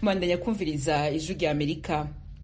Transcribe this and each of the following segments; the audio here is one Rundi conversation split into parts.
mwandanya kumviriza ijwi rya amerika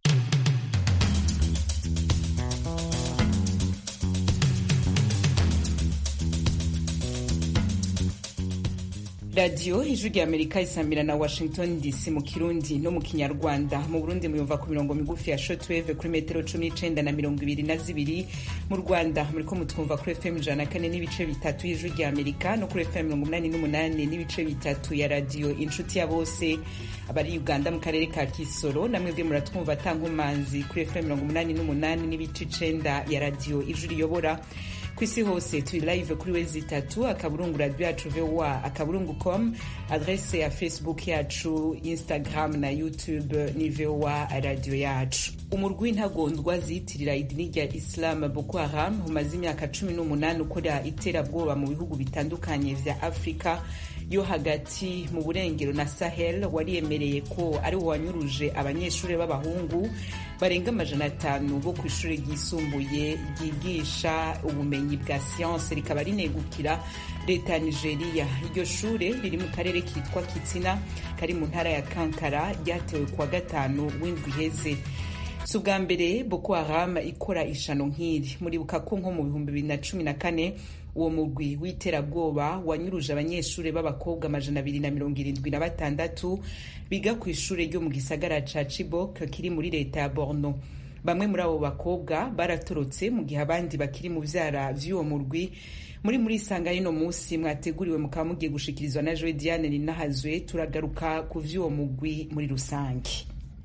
radiyo ijwi rya amerika isamira na washington dc mu kirundi no mu kinyarwanda mu burundi muyumva ku mirongo migufi ya shotweve kuri metero cumi n'icenda na mirongo ibiri na zibiri mu rwanda muriko mutwumva kuri fm ijana na kane n'ibice bitatu y'ijwi rya amerika no kuri fm mirongo umunani n'umunani n'ibice bitatu ya radiyo inshuti ya bose abari uganda mu karere ka kisoro namwebwe muratwumva tankomanzi kuri fm mirongo umunani n'umunani n'ibice icenda ya radiyo ijwi riyobora ku isi hose turi live kuri wezi itatu akaburungu radio yacu voa akaburungu com adrese ya facebook yacu instagram na youtube ni voa radio yacu umurwi w'intagondwa ziyitirira idini rya islam boko haram umaze imyaka cumi n'umunani ukora iterabwoba mu bihugu bitandukanye vya afurika yo hagati mu burengero na sahel wariyemereye ko ari wo wanyuruje abanyeshuri b'abahungu barenga amajana atanu bo ku ishuri ryisumbuye ryigisha ubumenyi bwa siyanse rikaba rinegukira leta ya nigeria iryo shure riri mu karere kitwa kitsina kari mu ntara ya kankara ryatewe kuwa gatanu w'indwi iheze si ubwa mbere boko haram ikora ishano nk'iri muribuka ko nko mu bihumbi bibiri na cumi na kane uwo mugwi w'iterabwoba wanyuruje abanyeshuri b'abakobwa amajana abiri na mirongo irindwi na batandatu biga ku ishuri ryo mu gisagara ca chibok kiri muri leta ya borno bamwe muri abo bakobwa baratorotse mu gihe abandi bakiri mu vyara vy'uwo murwi muri muri isanga rino munsi mwateguriwe mukaba mugiye gushikirizwa na joe diane ninahazwe turagaruka ku vy'uwo mugwi muri rusange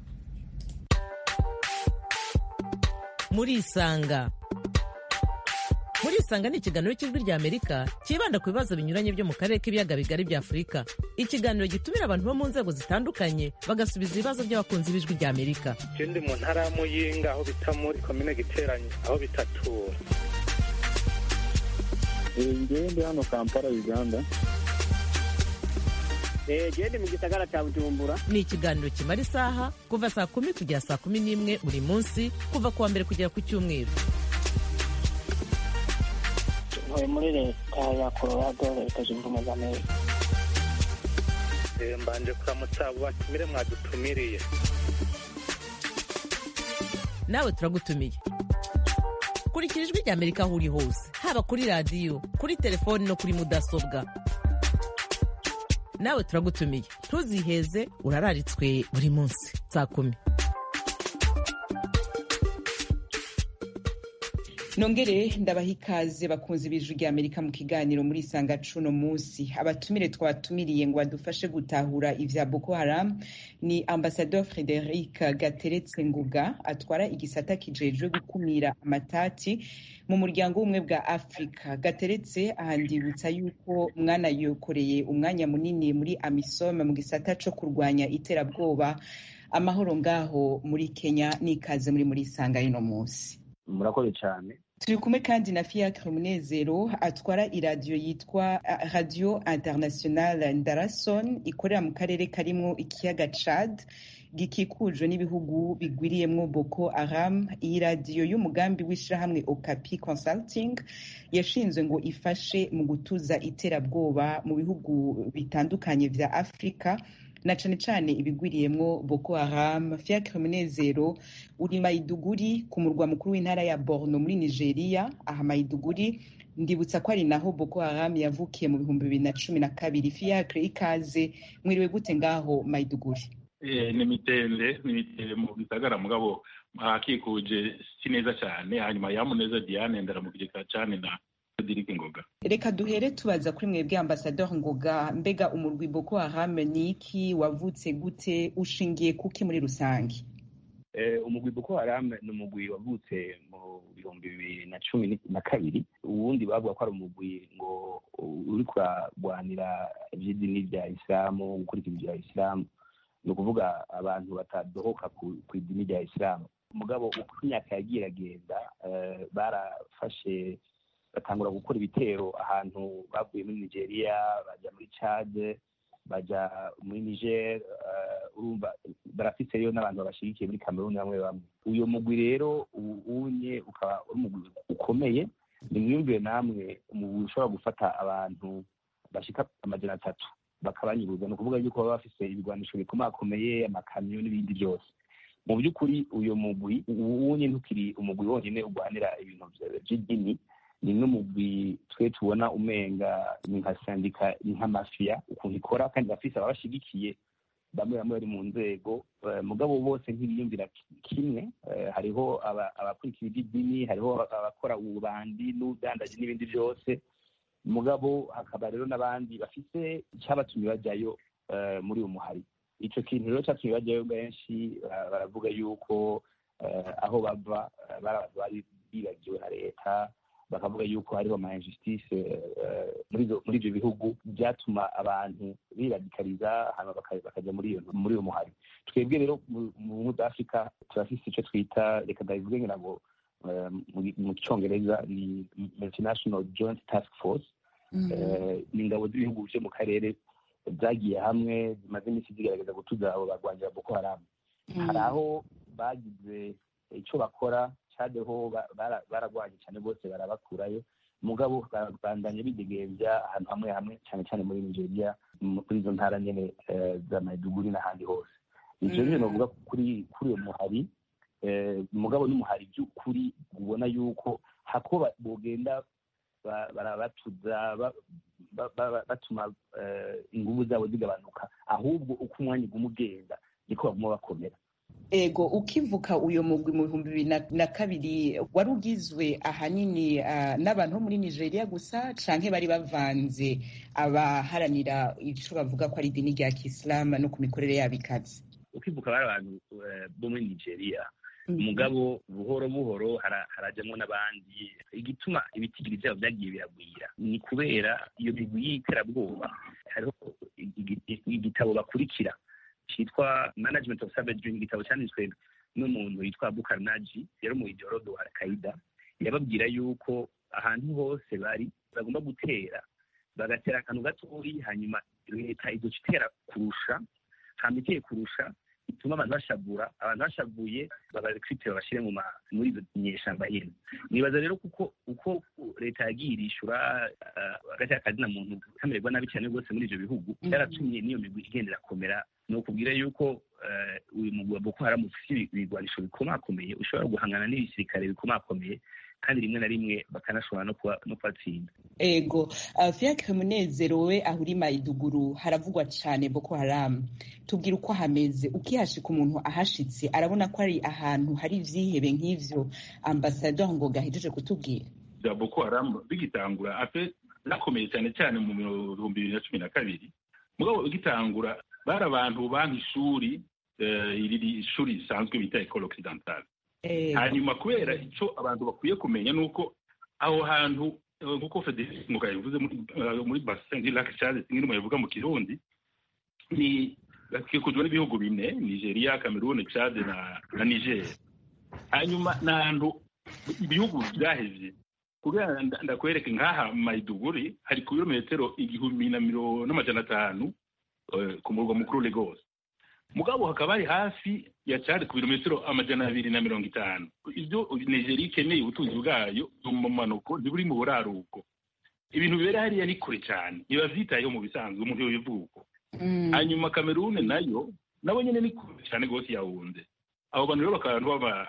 muri isanga muri isanga ni ikiganiro cy'ijwi rya amerika cyibanda ku bibazo binyuranye byo mu karere k'ibiyaga bigari bya afurika ikiganiro gitumira abantu bo mu nzego zitandukanye bagasubiza ibibazo by'abakunzi b'ijwi rya amerika je ndi mu ntara ya muyinga aho bita muri komine giteranye aho bitatura ngewe ndi hano kampala uganda gende mu gisagara cya bujumbura ni ikiganiro kimara isaha kuva saa kumi kugera saa kumi n'imwe buri munsi kuva ku wa mbere kugera ku cyumweru ntuye muri leta ya colorado leta zunze ubumwe za amerika mbanje kuramutsa abo batumire mwadutumiriye nawe turagutumiye kurikira ijwi rya amerika aho uri hose haba kuri radiyo kuri telefoni no kuri mudasobwa nawe turagutumiye ntuziheze urararitswe buri munsi saa kumi nongere ndabaha ikaze bakunzi b'ijwi rya amerika mu kiganiro muri isanga cuno munsi abatumire twatumiriye ngo badufashe gutahura ivya boko haram ni ambasador frederic gateretse nguga atwara igisata kijejwe gukumira amatati mu muryango w'ubumwe bwa afurika gateretse ahandibutsa yuko mwana yokoreye umwanya munini muri amisom mu gisata co kurwanya iterabwoba amahoro ngaho muri kenya n'ikaze muri muri isanga rino munsi murakoze cyane turi kumwe kandi na fiacre munezero atwara iradiyo yitwa radio international ndarason ikorera mu karere karimwo ikiyaga chad gikikujwe n'ibihugu bigwiriyemwo boko haram iyi radiyo y'umugambi w'ishirahamwe okapi consulting yashinzwe ngo ifashe mu gutuza iterabwoba mu bihugu bitandukanye vya afurika na cane cane ibigwiriyemwo boko haram fiacre munezero uri maiduguri ku murwa mukuru w'intara ya borno muri nigeria aha maiduguri ndibutsa ko ari naho boko haram yavukiye mu bihumbi bibiri na cumi na kabiri fiacre ikaze mwiriwe gute ngaho maiduguri ni mitende ni mitende mu gisagara mugabo hakikuje si neza cyane hanyuma yamuneza diane ndaramukigeka cyane na Frederic Ngoga. Reka duhere tubaza kuri mwebwe ambasador Ngoga, mbega umurwi Boko Haram ni iki wavutse gute ushingiye kuki muri rusange? Eh, umugwi Boko Haram ni umugwi wavutse mu bihumbi bibiri na cumi na kabiri uwundi bavuga ko ari umugwi ngo uri kuragwanira ivy'idini rya isilamu gukurikira ibya isilamu ni ukuvuga abantu batadohoka ku idini rya isilamu mugabo uko imyaka yagiye iragenda barafashe batangura gukora ibitero ahantu bavuye muri nigeria bajya muri chad bajya muri niger urumva barafise rero n'abantu babashigikiye muri cameroon bamwe bamwe uyu mugwi rero unye ukaba uri umugwi ukomeye nimwiyumvire namwe umugwi ushobora gufata abantu bashika amajana atatu bakabanyuruza ni ukuvuga yuko baba bafise ibigwanisho bikomakomeye amakamyo n'ibindi byose mu by'ukuri uyu mugwi wunye ntukiri umugwi wonyine urwanira ibintu by'idini ni n'umugwi twe tubona umenga ni nka sandika ni nka mafiya ukuntu ikora kandi bafise ababashigikiye bamwe bamwe bari mu nzego mugabo bose ntibiyumvira kimwe hariho abakurikira iby'idini hariho abakora ububandi n'ubudandaji n'ibindi byose mugabo hakaba rero n'abandi bafise icyabatumye bajyayo muri uwo muhari icyo kintu rero cyatumye bajyayo benshi baravuga yuko aho bava bari bibagiwe na leta bakavuga yuko hariho ama injustice muri ibyo bihugu byatuma abantu biradikariza hanyuma bakajya muri iyo muri uwo muhari twebwe rero mu bumwe bwa afurika turafise icyo twita reka ndabivuge ngira ngo mu cyongereza ni multinational joint task force ni ingabo z'ibihugu byo mu karere zagiye hamwe zimaze iminsi zigerageza gutuza abo barwanira boko haramu hari aho bagize icyo bakora cadeho baragwanye cyane bose barabakurayo mugabo bandanye bidegembya ahantu hamwe hamwe cyane cyane muri nigeria muri izo ntara nyene za maiduguri n'ahandi hose ivyo nyene novuga kuri kuri uyo muhari mugabo n'umuhari by'ukuri ubona yuko hako bogenda barabatuza batuma inguvu zabo zigabanuka ahubwo uko umwanya uguma ugenda niko baguma bakomera ego ukivuka uyo mugwi mu bihumbi bibiri na kabiri wari ugizwe ahanini n'abantu bo muri nigeria gusa canke bari bavanze abaharanira ico bavuga ko ari idini rya kisilamu no ku mikorere yabo ikaze ukivuka bari abantu bo muri nigeria umugabo buhoro buhoro harajyamo n'abandi igituma ibitigiri byabo byagiye biragwira ni kubera iyo migwi y'iterabwoba hariho igitabo bakurikira cyitwa management of savage ni igitabo cyanditswe n'umuntu witwa bukarnaji yari mu ideologo wa al-qaida yababwira yuko ahantu hose bari bagomba gutera bagatera akantu gatoyi hanyuma leta izoca itera kurusha hama iteye kurusha bituma abantu bashavura abantu bashavuye babarekrite babashyire mu muri izo nyeshamba nyene nibaza rero kuko uko leta yagiye irishura agatera akazina muntu kamererwa nabi cyane rwose muri ivyo bihugu byaratumye n'iyo migwi igenda irakomera ni ukubwira yuko uyu mugwi wa boko haramu ufise ibigwanisho bikomakomeye ushobora guhangana n'ibisirikare bikomakomeye kandi rimwe na rimwe bakanashobora no kubatsinda ego fiacre munezero we aho uri mayiduguru haravugwa cane boko haramu tubwira uko hameze ukihashika umuntu ahashitse arabona ko ari ahantu hari ivyihebe nk'ivyo ambasador ngo gahejeje kutubwira bya boko haramu bigitangura ape nakomeye cyane cyane mu bihumbi bibiri na cumi na kabiri mugabo bigitangura bari abantu banka ishuri iri shuri risanzwe bita ecole occidentale hanyuma kubera icyo abantu bakwiye kumenya ni uko aho hantu nk'uko federasi muga yavuze muri basin lac chad kimwe muyavuga mu kirundi ni gakikujwe n'ibihugu bine nigeria cameroon chad na na niger hanyuma ni ahantu ibihugu byahevye kugira ndakwereke nk'aha maiduguri hari ku birometero igihumbi na miro n'amajana atanu ku murwa mukuru lagos mugabo hakaba hari hafi ya cari ku birometero amajana abiri na mirongo itanu ibyo nigeria ikeneye ubutunzi bwayo mu manuko ntiburi mu buraruko ibintu bibera hariya ni kure cyane ntibavyitayeho mu bisanzwe umuntu yobivuko hanyuma kamerune nayo nabo nyene ni kure cyane rwose yawunze abo bantu rero bakaba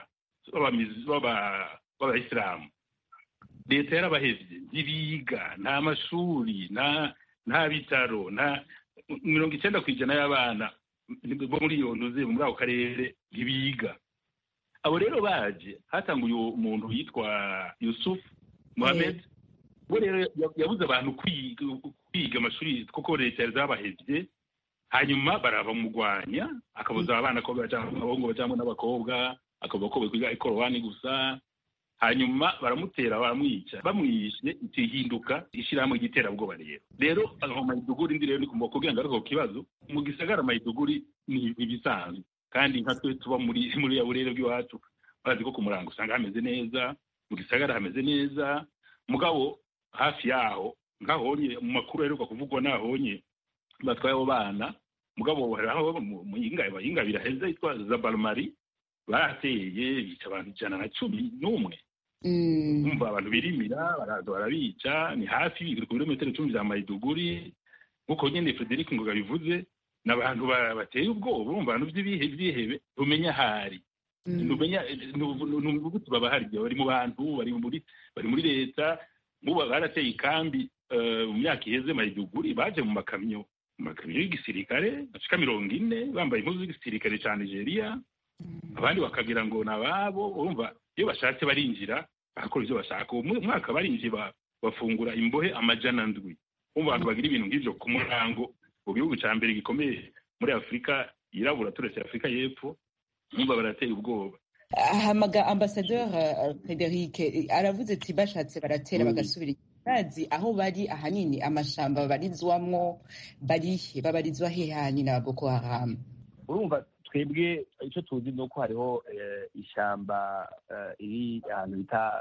b'abayisilamu leta yarabahevye ntibiga nta mashuri nta bitaro nta mirongo icenda ku ijana y'abana bo muri iyo ntuze muri ako karere ntibiga abo rero baje hatanguye umuntu yitwa yusuf mohamed we rero yabuze abantu kwiga amashuri kuko leta yari zabahevye hanyuma barabamugwanya akabuza abana ko abahungu bajamwo n'abakobwa akavuga ko bakwiga ikorowani gusa hanyuma baramutera baramwica bamwishe ihinduka ishyirahamwe ry'iterabwoba rero rero aho mayiduguri ndi rero ni kumva kugira ngo ariko kibazo mu gisagara mayiduguri ni ibisanzwe kandi nka twe tuba muri muri ya burere bw'iwacu bazi ko ku murango usanga hameze neza mu gisagara hameze neza mugabo hafi yaho nkahonye mu makuru aheruka kuvugwa nahonye batwaye abo bana mugabo hariho mu yingabira heza yitwa zabalmari barateye bica abantu ijana na cumi n'umwe umva abantu birimira baraza barabica ni hafi ku birometero icumi bya mayiduguri nk'uko nyine frederic ngoga bivuze ni abantu bateye ubwoba urumva abantu by'ibihe byihebe ntumenya ahari ntumenya n'ubugutu baba hari bari mu bantu bari muri bari muri leta nk'ubu barateye ikambi mu myaka iheze mayiduguri baje mu makamyo mu makamyo y'igisirikare bashika mirongo ine bambaye impuzu z'igisirikare cya nigeria abandi bakagira ngo ni ababo urumva iyo bashatse barinjira bakora ibyo bashaka uwo mwaka barinjiye bafungura imbohe amajana ndwi umva abantu bagira ibintu nk'ibyo ku murango mu gihugu cya mbere gikomeye muri afurika yirabura turetse afurika y'epfo umva barateye ubwoba hamaga ambasaderi frederic aravuze ati bashatse baratera bagasubira bazi aho bari ahanini amashamba babarizwamwo barihe babarizwa he hanini na boko haramu urumva twebwe icyo tuzi ni uko hariho ishyamba iri ahantu bita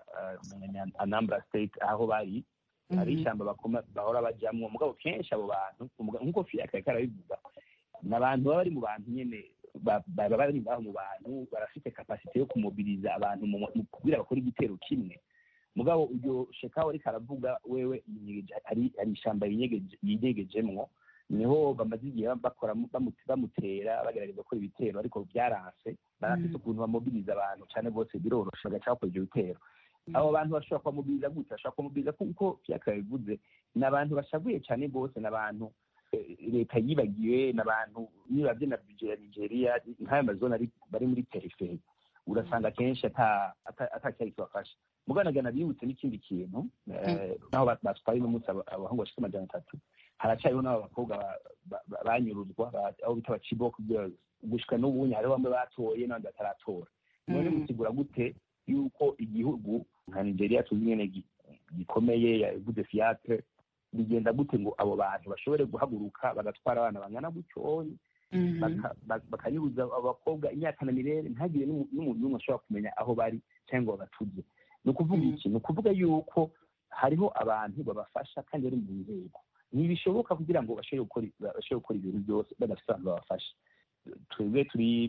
anambra state aho bari hari ishyamba bahora bajyamo mugabo kenshi abo bantu nk'uko fiyaka yariko arabivuga ni abantu baba bari mu bantu nyine baba bari ngaho mu bantu barafite kapasite yo kumobiriza abantu kugira bakore igitero kimwe mugabo uryo shekaho ariko aravuga wewe hari ishyamba yinyegejemwo niho bamaze igihe bakora bamutera bagerageza gukora ibitero ariko byaranse barafite ukuntu bamobiriza abantu cyane bose biroroshe bagaca bakora ibyo bitero abo bantu bashobora kubamobiriza gute bashobora kubamobiriza kuko byaka bivuze ni abantu bashavuye cyane bose ni abantu leta yibagiwe ni abantu nibabye na bije ya nigeria nk'ayo mazone bari muri periferi urasanga kenshi atacyari kibafasha muganagana bibutse n'ikindi kintu naho batwaye n'umunsi abahungu bashika amajana atatu haracyariho n'abo bakobwa banyuruzwa aho bita abaciboko girls gushika n'ubunye hariho bamwe batoye n'abandi bataratora none musigura gute yuko igihugu nka nigeria tuzi nyene gikomeye yavuze fiatre bigenda gute ngo abo bantu bashobore guhaguruka bagatwara abana bangana gutyoyi bakanyuruza abakobwa imyaka na mirere ntagire n'umuntu n'umwe ashobora kumenya aho bari cyangwa ngo babatuze ni ukuvuga iki ni ukuvuga yuko hariho abantu babafasha kandi bari mu nzego ntibishoboka kugira ngo bashobore gukora ibintu byose badafite abantu babafasha twebwe turi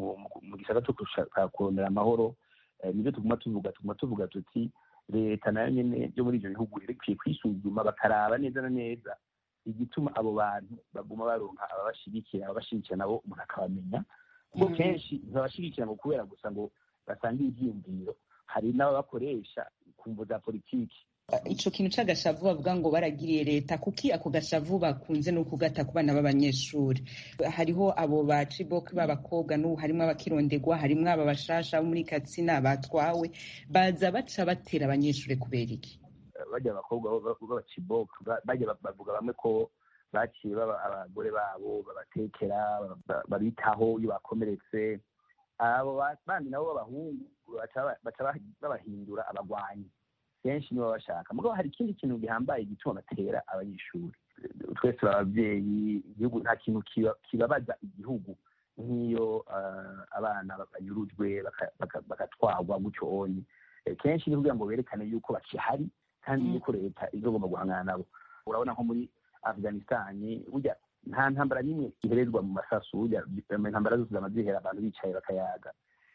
mu gisata cyo gushaka kurondera amahoro nibyo tuguma tuvuga tuguma tuvuga tuti leta nayo nyine yo muri ibyo bihugu ikwiye kwisuzuma bakaraba neza na neza igituma abo bantu baguma baronka ababashigikira ababashigikira nabo umuntu akabamenya kuko kenshi ntibabashigikira ngo kubera gusa ngo basange ibyiyumviro hari n'ababakoresha ku mvu za politiki ico kintu c'agashavu bavuga ngo baragiriye leta kuki ako gashavu bakunze no kugata ku bana b'abanyeshuri hariho abo ba cibok b'abakobwa n'ubu harimwo abakirondegwa harimwo aba bashasha bo muri katsina batwawe baza baca batera abanyeshuri kubera iki bajya abakobwa b'abacibok bajya bavuga bamwe ko baciye abagore babo babatekera babitaho iyo bakomeretse abo bandi nabo b'abahungu baca babahindura abagwanyi kenshi nibo bashaka mugabo hari ikindi kintu gihambaye gituma batera abanyeshuri twese turi ababyeyi igihugu nta kintu kibabaza igihugu nk'iyo abana banyurujwe bagatwarwa gutyo onye kenshi ni kugira ngo berekane yuko bakihari kandi yuko leta izogomba guhangana nabo urabona nko muri afghanistan burya nta ntambara n'imwe iherezwa mu masasu burya intambara zose zama zihera abantu bicaye bakayaga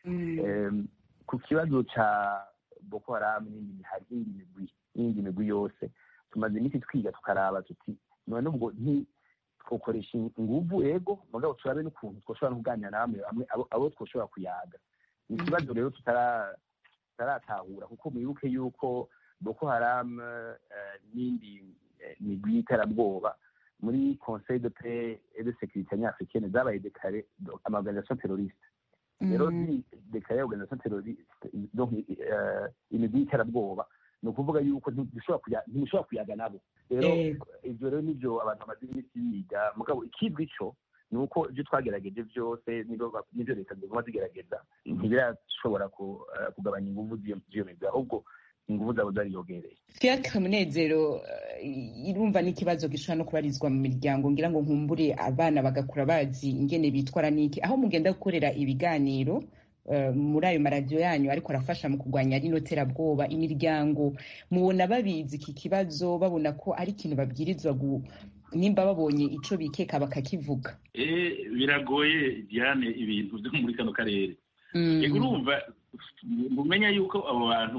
ku kibazo ca boko haramu n'indi hari indi migwi n'indi migwi yose tumaze iminsi twiga tukaraba tuti none ubwo twokoresha inguvu ego mugabo turabe n'ukuntu twoshobora no kuganira na bamwe bamwe abo twoshobora kuyaga ni ikibazo rero tutaratahura kuko mwibuke yuko boko haramu n'indi migwi y'iterabwoba muri conseil de paix et de sécurité nyafricaine zabaye dekare amaorganisation terroriste rero dekare organisation terroriste donc imigwi y'iterabwoba ni ukuvuga yuko ntimushobora kuyaga nabo rero ivyo rero nivyo abantu bamaze iminsi biga mugabo ikizwi ico ni uko ibyo twagerageje byose n'ibyo leta ziguma zigerageza ntibirashobora kugabanya inguvu z'iyo migwi ahubwo inguvu zabo zariyongereye fiacre munezero irumva n'ikibazo gishobora no kubarizwa mu miryango ngira ngo nkumbure abana bagakura bazi ingene bitwara n'iki aho mugenda gukorera ibiganiro muri ayo maradiyo yanyu ariko arafasha mu kurwanya rino terabwoba imiryango mubona babizi iki kibazo babona ko ari ikintu babwirizwa nimba babonye ico bikeka bakakivuga biragoye diane ibintu byo muri kano karere urumva mumenya yuko abo bantu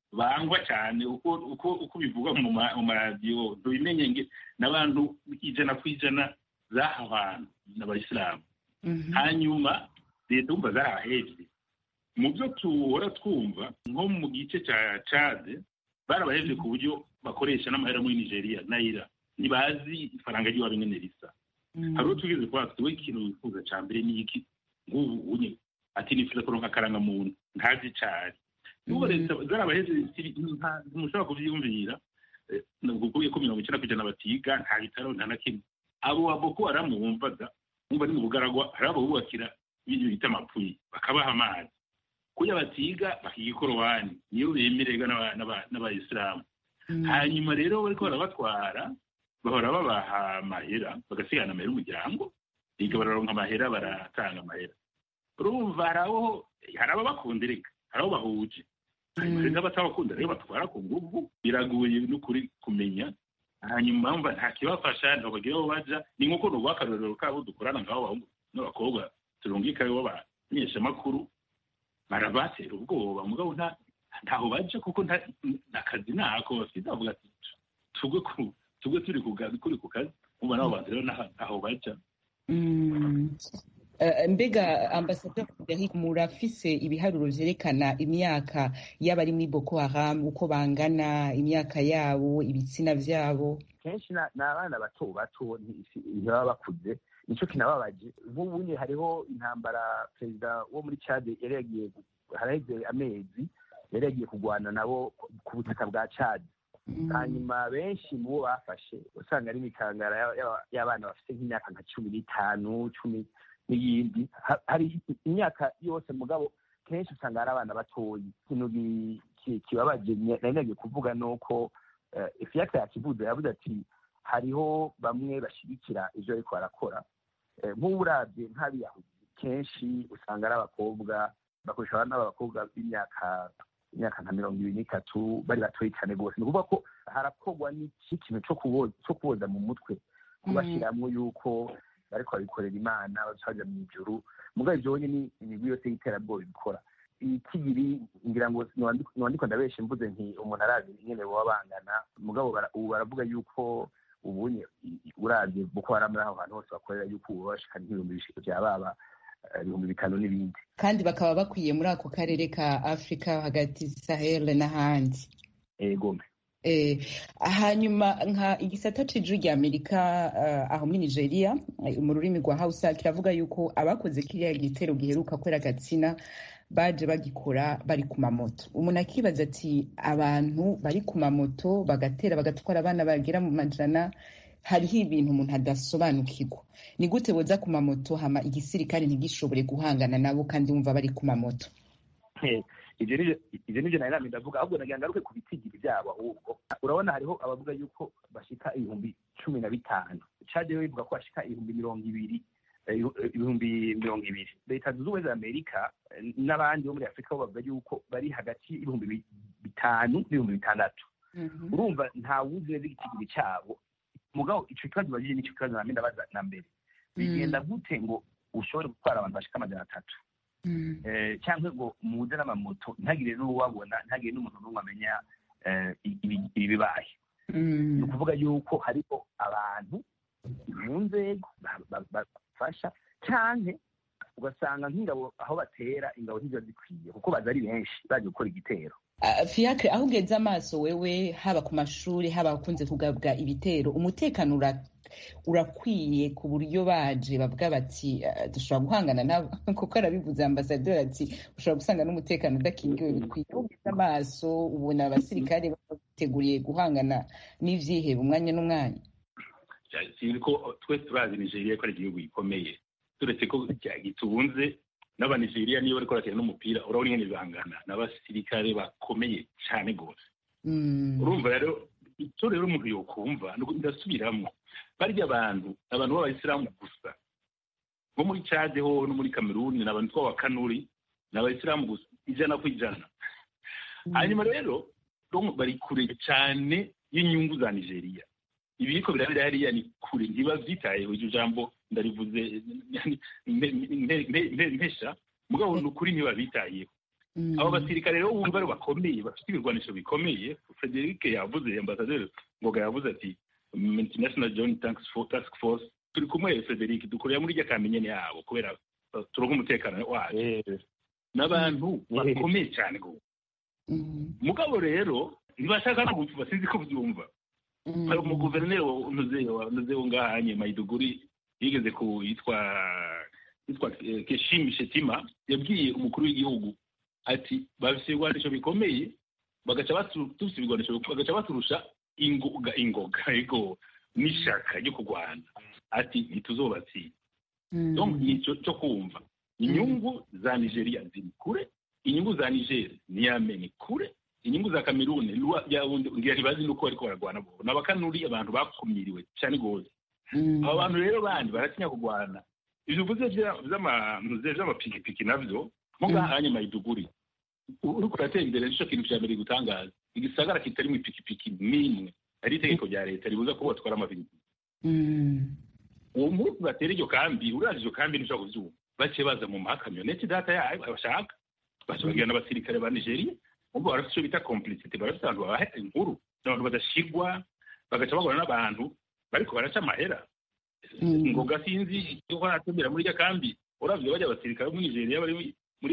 bangwa cyane uko uko uko bivugwa mu ma- mu maradiyo ntubimenye nge n'abantu ijana ku ijana z'aha hantu n'abayisilamu hanyuma leta wumva zarabahevye mu byo tuhora twumva nko mu gice cya cade barabahevye ku buryo bakoresha n'amahera muri nigeria nayira ntibazi ifaranga ry'iwabo ingene risa hari uwo tugeze kuba tuwe ikintu wifuza cya mbere ni iki nk'ubu unye ati nifuza kuronka akarangamuntu ntazi icari n'ubu leta zarabaheze ntimushobora kuvyiyumvira eh, kukuye ko mirongo icenda kw'ijana batiga nta bitaro nta na kimwe abo wa boko haramu wumvaga wumva ni mu bugaragwa hari abo bubakira ibintu bita amapfuyi bakabaha amazi kuya batiga bakiga ikorowani niyo bemererwa n'aba- n'aba- n'abayisilamu hanyuma rero bariko barabatwara bahora babaha amahera bagasigana amahera umuryango biga bararonka amahera baratanga amahera urumva hari abo hari ababakundirika hari abo bahuje hanyuma rero abatabakunda rero batwara ku nguvu biragoye n'ukuri kumenya hanyuma mva nta kibafasha ntabagira aho baja ni nk'uko nuguha akarorero kabo dukorana ngabo abahungu n'abakobwa turungikayo b'abamenyeshamakuru barabatera ubwoba mugabo nta ntaho baja kuko nta akazi ntako bafite bavuga ati tugwe ku tugwe turi ku kazi kuri ku kazi umva nabo bantu rero ntaho ntaho baja Mm. Eh, mbega ambasaderi Frederic murafise ibiharuro vyerekana imyaka y'abari muri Boko Haram uko bangana imyaka yabo ibitsina vyabo kenshi na- ni abana bato bato nti- si- ntibaba bakuze nico kinababaje nk'ubu nye hariho intambara perezida wo muri cade yari yagiye gu- haraheze amezi yari yagiye kurwana nabo ku- ku butaka bwa cade hanyuma benshi mu bo bafashe usanga ari imikangara y'aba- y'aba- y'abana bafite nk'imyaka nka cumi n'itanu cumi n'iyindi Ha- hari imyaka yose mugabo kenshi usanga ari abana batoyi ikintu gi- ki- kibabaje nye- nari nagiye kuvuga ni uko eh, ifiyaka yakivuze yavuze ati hariho bamwe bashigikira ivyo ariko barakora Eh, nk'ubu uravye nk'abiyahudi kenshi usanga ari abakobwa bakoresha abana b'abakobwa b'imyaka imyaka nka mirongo ibiri n'itatu bari batoyi cyane rwose ni ukuvuga ko harakorwa n'iki kintu cyo kubo- cyo kuboza mu mutwe kubashiramwo yuko bariko babikorera imana baja mu ijuru mugabo ivyo ni imigwi yose y'iterabwoba ibikora ikigiri ngira ngo niwandiko ndabeshe mvuze nti umuntu arazi nyene boba bangana mugabo bara- ubu baravuga yuko ubunye uravye boko haram n'aho hantu hose bakorera yuko ubu bashika nk'ibihumbi bishika vya baba eh, ibihumbi bitanu n'ibindi kandi bakaba bakwiye muri ako karere ka Afrika hagati Sahel n'ahandi egome Eh, hanyuma nka igisata c'ijwi rya Amerika eh, aho muri Nigeria eh, mu rurimi rwa Hausa kiravuga yuko abakoze kiriya gitero giheruka kwera gatsina baje bagikora bari ku mamoto umuntu akibaza ati abantu bari ku mamoto bagatera bagatwara abana bagera mu majana hariho ibintu umuntu adasobanukirwa ni gute boza ku mamoto hama igisirikare ntigishobore guhangana nabo kandi wumva bari ku mamoto Eh, ivyo nivyo ivyo nivyo nari namye ndavuga ahubwo nagira ngaruke ku bitigiri vyabo ahubwo urabona hariho abavuga yuko bashika ibihumbi cumi na bitanu cade yo ivuga ko bashika ibihumbi mirongo ibiri eh, ibihumbi mirongo ibiri leta zunze ubumwe za amerika eh, n'abandi bo muri afurika bo bavuga yuko bari hagati y'ibihumbi bi- bitanu n'ibihumbi bitandatu urumva nta wuzi neza igitigiri cyabo mugabo ico kibazo bagije nico kibazo namye ndabaza na mbere bigenda gute ngo ushobore gutwara abantu bashika amajana atatu eh, cyangwa ngo muze n'amamoto ntagire n'uwabona ntagire n'umuntu n'umwe amenya eh, ibi- ibibaye ni ukuvuga yuko hariho abantu mu nzego ba- ba- bafasha cyane ugasanga nk'ingabo aho batera ingabo ntiziba zikwiye kuko baza ari benshi baje gukora igitero Ah, Fiacre aho ugeze amaso wewe haba ku mashuri haba akunze kugabwa ibitero umutekano ura- urakwiye ku buryo baje bavuga bati ah, dushobora guhangana nabo kuko arabivuze ambasaderi ati ushobora gusanga n'umutekano udakingiwe bikwiye aho ugeze amaso ubona abasirikare bateguriye guhangana n'ivyihebe umwanya n'umwanya si ko twese turazi nigeria ko ari igihugu gikomeye turetse ko gitunze n'abanigeriya niyo bariko barakina n'umupira urabona ingene bangana n'abasirikare bakomeye cyane rwose Mm. urumva rero icyo rero umuntu yokumva ni uko ndasubiramo barya abantu abantu b'abayisilamu gusa nko muri cade ho no muri kameruni ni abantu tw'abakanuri ni abayisilamu gusa ijana ku ijana hanyuma rero donc bari kure cyane y'inyungu za nigeria ibiriko birabera hariya ni kure ntibavyitayeho iryo jambo ndarivuze mpe- mpe- mpe- mpesha mugabo ni ukuri ntibabitayeho abo basirikare rero wumva ari bakomeye bafite ibirwanisho bikomeye frederic yavuze ambasaderi ngoga yavuze ati multinational joint task force turi kumwe frederic dukorera muri irya kamenyene yabo kubera turonka umutekano wacu n'abantu bakomeye cyane gose mugabo rero ntibashaka no gupfa sinzi ko byumva hari umuguverineri unuzeho ngahanye mayiduguri yigeze ku yitwa yitwa keshimi shetima yabwiye umukuru w'igihugu ati bafite ibigwanisho bikomeye bagaca dufite ibigwanisho bagaca baturusha ingoga ingoga ego n'ishaka ryo kurwana ati ntituzobatsinda donc nicyo cyo kumva inyungu za nigeria ziri kure inyungu za niger ni yame ni kure inyungu za kamerune ngira bazi nuko bariko baragwana bo n'abakanuri abantu bakumiriwe cyane gose abo bantu rero bandi baratinya kurwana ivyo uvuze vy'amapikipiki navyo nko ngahanye mayiduguri uriko uratera imbere nico kintu vya mbere gutangaza igisagara kitarimwo ipikipiki n'imwe ari itegeko rya leta ribuza ko batwara amapikipiki uwo munsi batera iryo kambi uraje iryo kambi ntushobora kuvyumva baciye baza mu makamyoneti data yayo bashaka baca bagirana abasirikare ba nigeria ubwo barafite icyo bita complicity barafite abantu babaha inkuru abantu badashigwa bagaca bagora n'abantu bariko baraca amahera ngoga sinzi yuko aratembera muri irya kambi uravye bajya abasirikare bo muri nigeria bari muri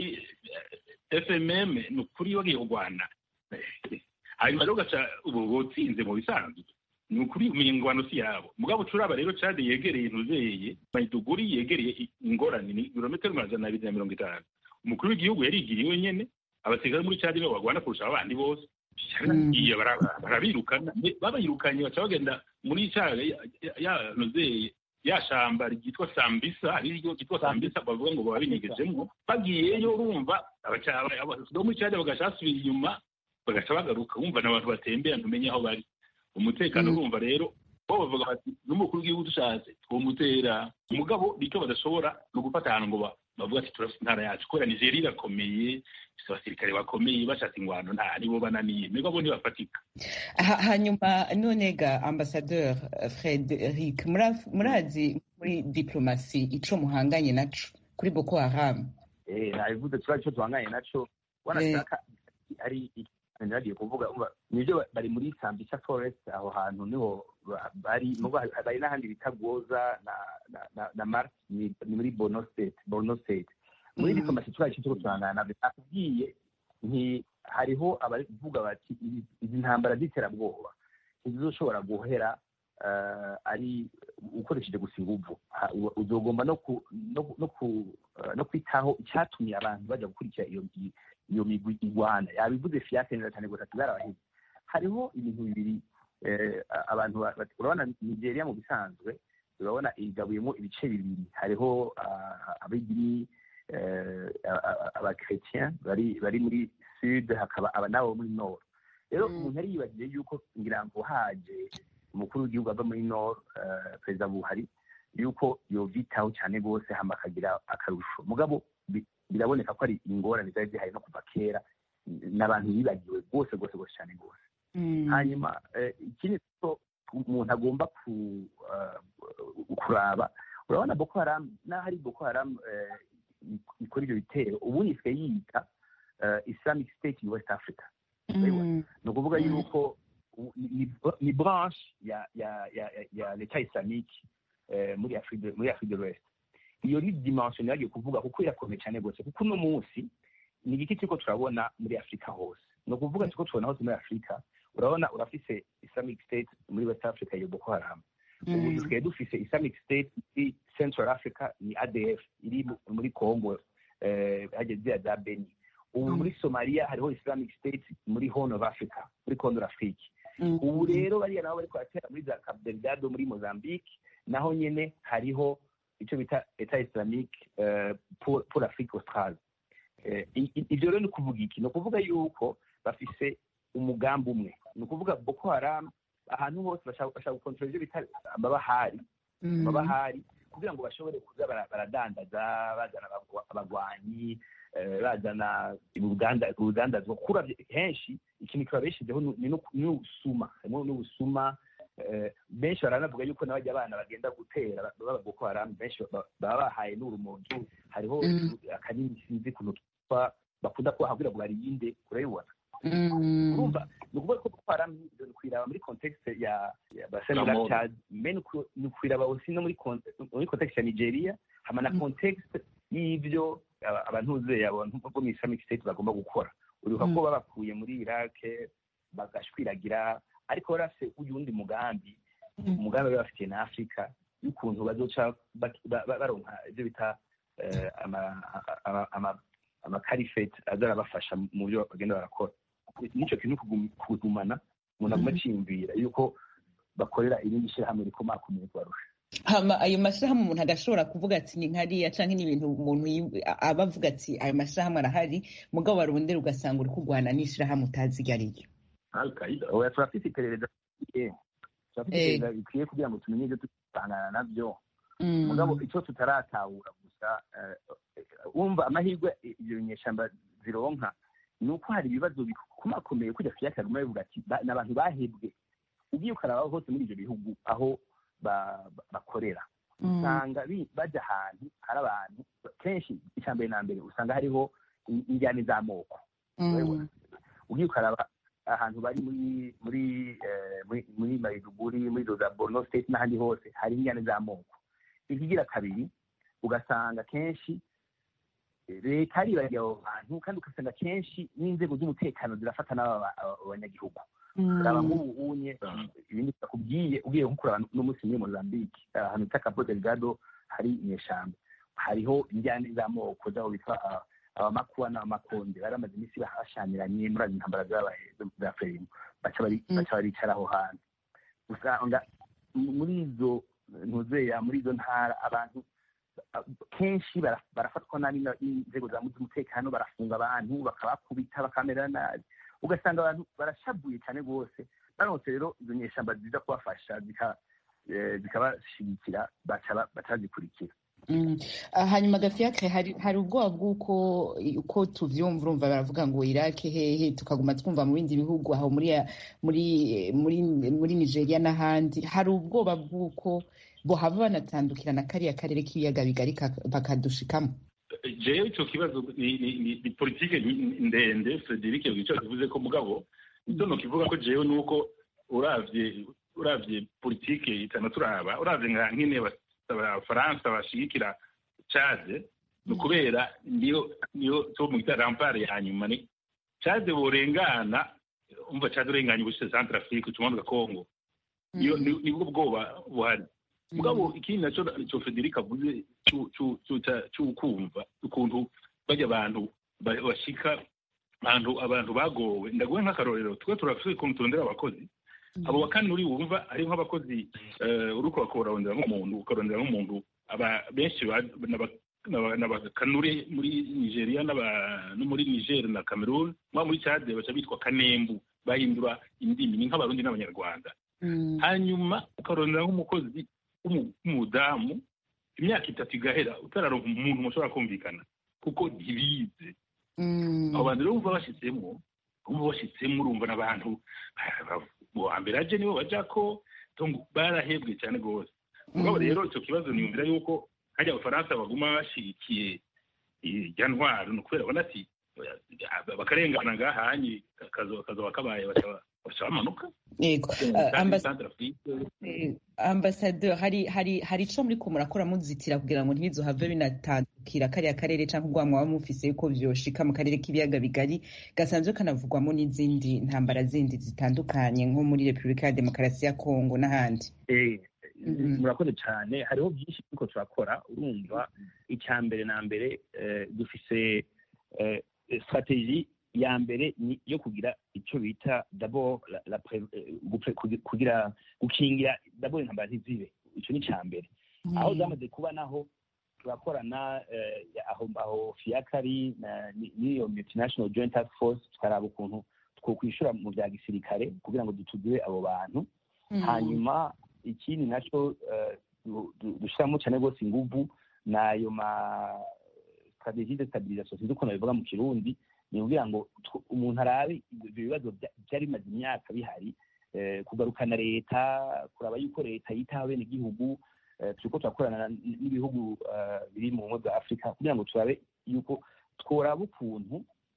fmm ni ukuri bagiye kurwana hanyuma rero ugaca ubu butsinze mu bisanzwe ni ukuri imingwano si yabo mugabo curaba rero cade yegereye ntuzeye mayiduguri yegereye ingorane ni ibirometero amajana abiri na mirongo itanu umukuru w'igihugu yarigiriwe nyene abasirikare muri cadi nibo bagwana kurusha abandi bose yaragiye barabirukana babayirukanye baca bagenda muri ca ya ntuzeye ya shamba ryitwa sambisa ariryo ryitwa sambisa bavuga ngo baba binyegejemwo bagiyeyo urumva bo muri cadi bagaca basubira inyuma bagaca bagaruka wumva n'abantu batembera ntumenye aho bari umutekano urumva rero bo bavuga bati n'umukuru w'igihugu dushatse twomutera umugabo nicyo badashobora ni ugufata ahantu ngo bavuga ati turafite intara yacu kubera nigeria irakomeye ifite abasirikare bakomeye bashatse ingwano nta nibo bananiye mbega bo ntibafatika hanyuma none ga ambasadeur frederic murazi muri diplomasi ico muhanganye naco kuri boko haram nabivuze turazi ico duhanganye naco wanashaka ari nagiye kuvuga nibyo bari muri sambisa forest aho hantu niho bari bari n'ahandi bita goza na na na mars ni muri borno state borno state muri diplomasi turazi ico turangana navyo nakubwiye nti hariho abavuga bati izi ntambara z'iterabwoba ntizizoshobora guhera ari ukoresheje gusa inguvu uzogomba no kwitaho icyatumye abantu bajya gukurikira iyo iyo migwi igwana yabivuze fiake neza cyane gusa tuzarabahize hariho ibintu bibiri abantu urabona nigeria mu bisanzwe urabona igabuyemo ibice bibiri hariho abidini abakretien bari bari muri sud hakaba aba nabo muri nord rero umuntu yari yibagiye yuko ngira ngo haje umukuru w'igihugu ava muri nord perezida buhari yuko yovitaho cyane rwose hama akagira akarusho mugabo biraboneka ko ari ingorane zari zihari no kuva kera n'abantu bibagiwe rwose rwose rwose cyane rwose hanyuma ikindi ko umuntu agomba kuraba urabona boko haram n'aho ari boko haram ikora ibyo bitero ubundi isigaye yiyita islamic state in west africa ni ukuvuga yuko ni branche ya ya ya ya leta islamique muri afrique muri afrique de l'ouest iyo ni dimension yagiye kuvuga kuko irakomeye cyane rwose kuko uno munsi ni igiki turiko turabona muri afurika hose ni ukuvuga turiko tubona hose muri afurika urabona urafise islamic state muri west africa iyo boko haram ubu dusigaye dufise islamic state muri central africa ni adf iri muri congo hageze za beni ubu muri somalia hariho islamic state muri horn of africa muri condor afrique ubu rero bariya nabo bariko baratera muri za cap delgado muri mozambique naho nyene hariho icyo bita eta islamique pour afrique australe ibyo rero ni ukuvuga iki ni ukuvuga yuko bafise umugambi umwe ni ukuvuga boko haram ahantu hose bashaka gukontorora ibyo bita amabahari amabahari kugira ngo bashobore kuza baradandaza bazana abagwanyi bazana urudandazwa kuko henshi ikintu kibabeshejeho ni n'ubusuma harimo n'ubusuma benshi baranavuga yuko n'abajya abana bagenda gutera baba boko haram benshi baba bahaye n'urumogi hariho akanini sinzi ukuntu kitwa bakunda kubaha kugira ngo barinde urabibona urumva ni ukuvuga ko boko haram ni kwiraba muri context ya basenera Gabon. chad me ni kwiraba aussi no muri con- muri context ya nigeria hama na context y'ivyo aba- abantuze abantu bo mu islamic state bagomba gukora uribuka ko babakuye muri iraq bagashwiragira ariko bari bafite uyundi mugambi umugambi bari bafitiye na afurika y'ukuntu bazoca bak- ba- ba- baronka ibyo bita eh, ama- ama- ama- amakarifeti azarabafasha mu byo bagenda barakora n'icyo kintu kugum- kugumana umuntu aguma aciyumvira yuko bakorera irindi shyirahamwe rikomakomeye kubarusha hama ayo mashyirahamwe umuntu agashobora kuvuga ati ni nkariya canke ni ibintu umuntu yi- aba avuga ati ayo mashyirahamwe arahari mugabo warondera ugasanga uri kurwana n'ishirahamwe utazi iryo ari ryo al qaida oya turafite iperereza rikwiye turafite Eh. iperereza rikwiye kugira ngo tumenye ibyo tutangana nabyo mugabo icyo tutaratahura gusa eh, wumva amahirwe ibyo nyeshyamba zironka ni uko hari ibibazo bikomakomeye kujya kuyaka guma bivuga ati "Ba- ni abantu bahebwe ugiye ukaraba hose muri ibyo bihugu aho ba- ba- bakorera usanga bi- bajya ahantu hari abantu kenshi icya mbere na mbere usanga hariho in- injyana z'amoko urabibona? ugiye ukaraba ahantu bari muri muri eh, muri muri Maiduguri muri za Borno state n'ahandi hose hari injyana z'amoko ikigira kabiri ugasanga kenshi eh, leta yaribagiye abo bantu kandi ugasanga kenshi n'inzego z'umutekano zirafata n'aba ba- aba- abanyagihugu raba nk'ubu unye ibindi bitakubwiye ugiye nko kuraba n'umunsi muri Mozambique ahantu bita Cabo Delgado hari inyeshyamba hariho injyana z'amoko z'aho bitwa ah, abamakuba n'abamakonde bari bamaze iminsi bashamiranye muri azo ntambara zabaye za fremu baca bari- Mm. baca baricara aho hantu usanga m- muri izo ntuzeya muri izo ntara abantu ah, kenshi bara- barafatwa nabi na- n'inzego za z'umutekano barafunga abantu bakabakubita bakamera nabi ugasanga abantu barashabuye cyane rwose baronse rero izo nyeshyamba ziza kubafasha zika- eh, zikabashyigikira baca ba- baca bazikurikira Mm. Ah, hanyuma gafiyakire hari hari ubwoba bw'uko uko tuvyumva urumva baravuga ngo irake hehe tukaguma twumva mu bindi bihugu aho muri ya- muri muri muri nigeria n'ahandi hari ubwoba bw'uko bohava banatandukira na kariya karere k'ibiyaga bigari ka- bakadushikamo jewe icyo kibazo ni ni- ni- ni politike ni- ndende frederic icyo kivuze ko mugabo icyo nokivuga ko jewe ni uko uravye uravye politike itana turaba uravye nka nkene aba- abafaransa bashigikira cade ni ukubera niyo niyo cyo mu gita rampare ya nyuma ni cade borengana umva cade urenganya ubushize centre afrique ucumanuka congo niyo ni- nibwo bwoba buhari mugabo ikindi nacyo icyo frederic avuze cu- cu- cu- ca- c'ukumva ukuntu bajya abantu ba- bashika ahantu abantu bagowe ndaguhe nk'akarorero twe turafite ukuntu turondera abakozi abo bakandi uri wumva ari nk'abakozi eh, uriko bakorondera nk'umuntu ukarondera nk'umuntu aba benshi ba- n'aba- n'aba- n'abakanure muri nigeria n'aba- no muri niger na cameroon mwa muri cade baca bitwa kanembu bahindura indimi ni nk'abarundi n'abanyarwanda hanyuma ukarondera nk'umukozi w'umu- w'umudamu imyaka itatu igahera utararonka umuntu mushobora kumvikana kuko ntibize abo bantu rero bumva bashyitsemo bumva bashyitsemo urumva n'abantu wa mbere aje nibo bajya ko donc barahebwe cyane rwose mugabo rero icyo kibazo niyumvira yuko hajya abafaransa baguma bashyigikiye irya ntwaro ni ukubera babona ati bakarengana ngahanye kazoba kabaye baca bamanuka yego Kandi ambas- Centre Afrique, Eh, ambasaderi hari hari hari ico muriko murakora muzitira kugira ngo ntibizohave binatandukira kariya karere canke ubwo mwaba mufise yuko vyoshika mu karere k'ibiyaga bigari gasanzwe kanavugwamo n'izindi ntambara zindi zitandukanye nko muri repubulika ya demokarasi ya kongo n'ahandi Eh, Mhm. murakoze cyane hariho byinshi turiko turakora urumva icya mbere na mbere eh, dufise eh, strategie ya mbere ni iyo kugira icyo bita d'abord la, la pre- eh, gupre- kugi- kugira gukingira d'abord intambara ntizibe icyo ni icya mbere aho zamaze kuba naho turakorana eh, aho aho fiakari na- ni- n'iyo multinational joint task force tukaraba ukuntu twokwishura mu bya gisirikare kugira ngo dutugire abo bantu hanyuma ikindi nacyo eh, du- du- dushyiramo cyane rwose inguvu ni ayo ma strategie de stabilisation sinzi ukuntu bivuga mu kirundi ni ukugira ngo tw- umuntu arabe ibyo bibazo bya- byari bimaze imyaka bihari eh, kugarukana leta kuraba yuko leta yitaho bene igihugu eh, turiko turakorana n- n'ibihugu eh, biri mu bumwe bwa afurika kugira ngo turabe yuko tworaba ukuntu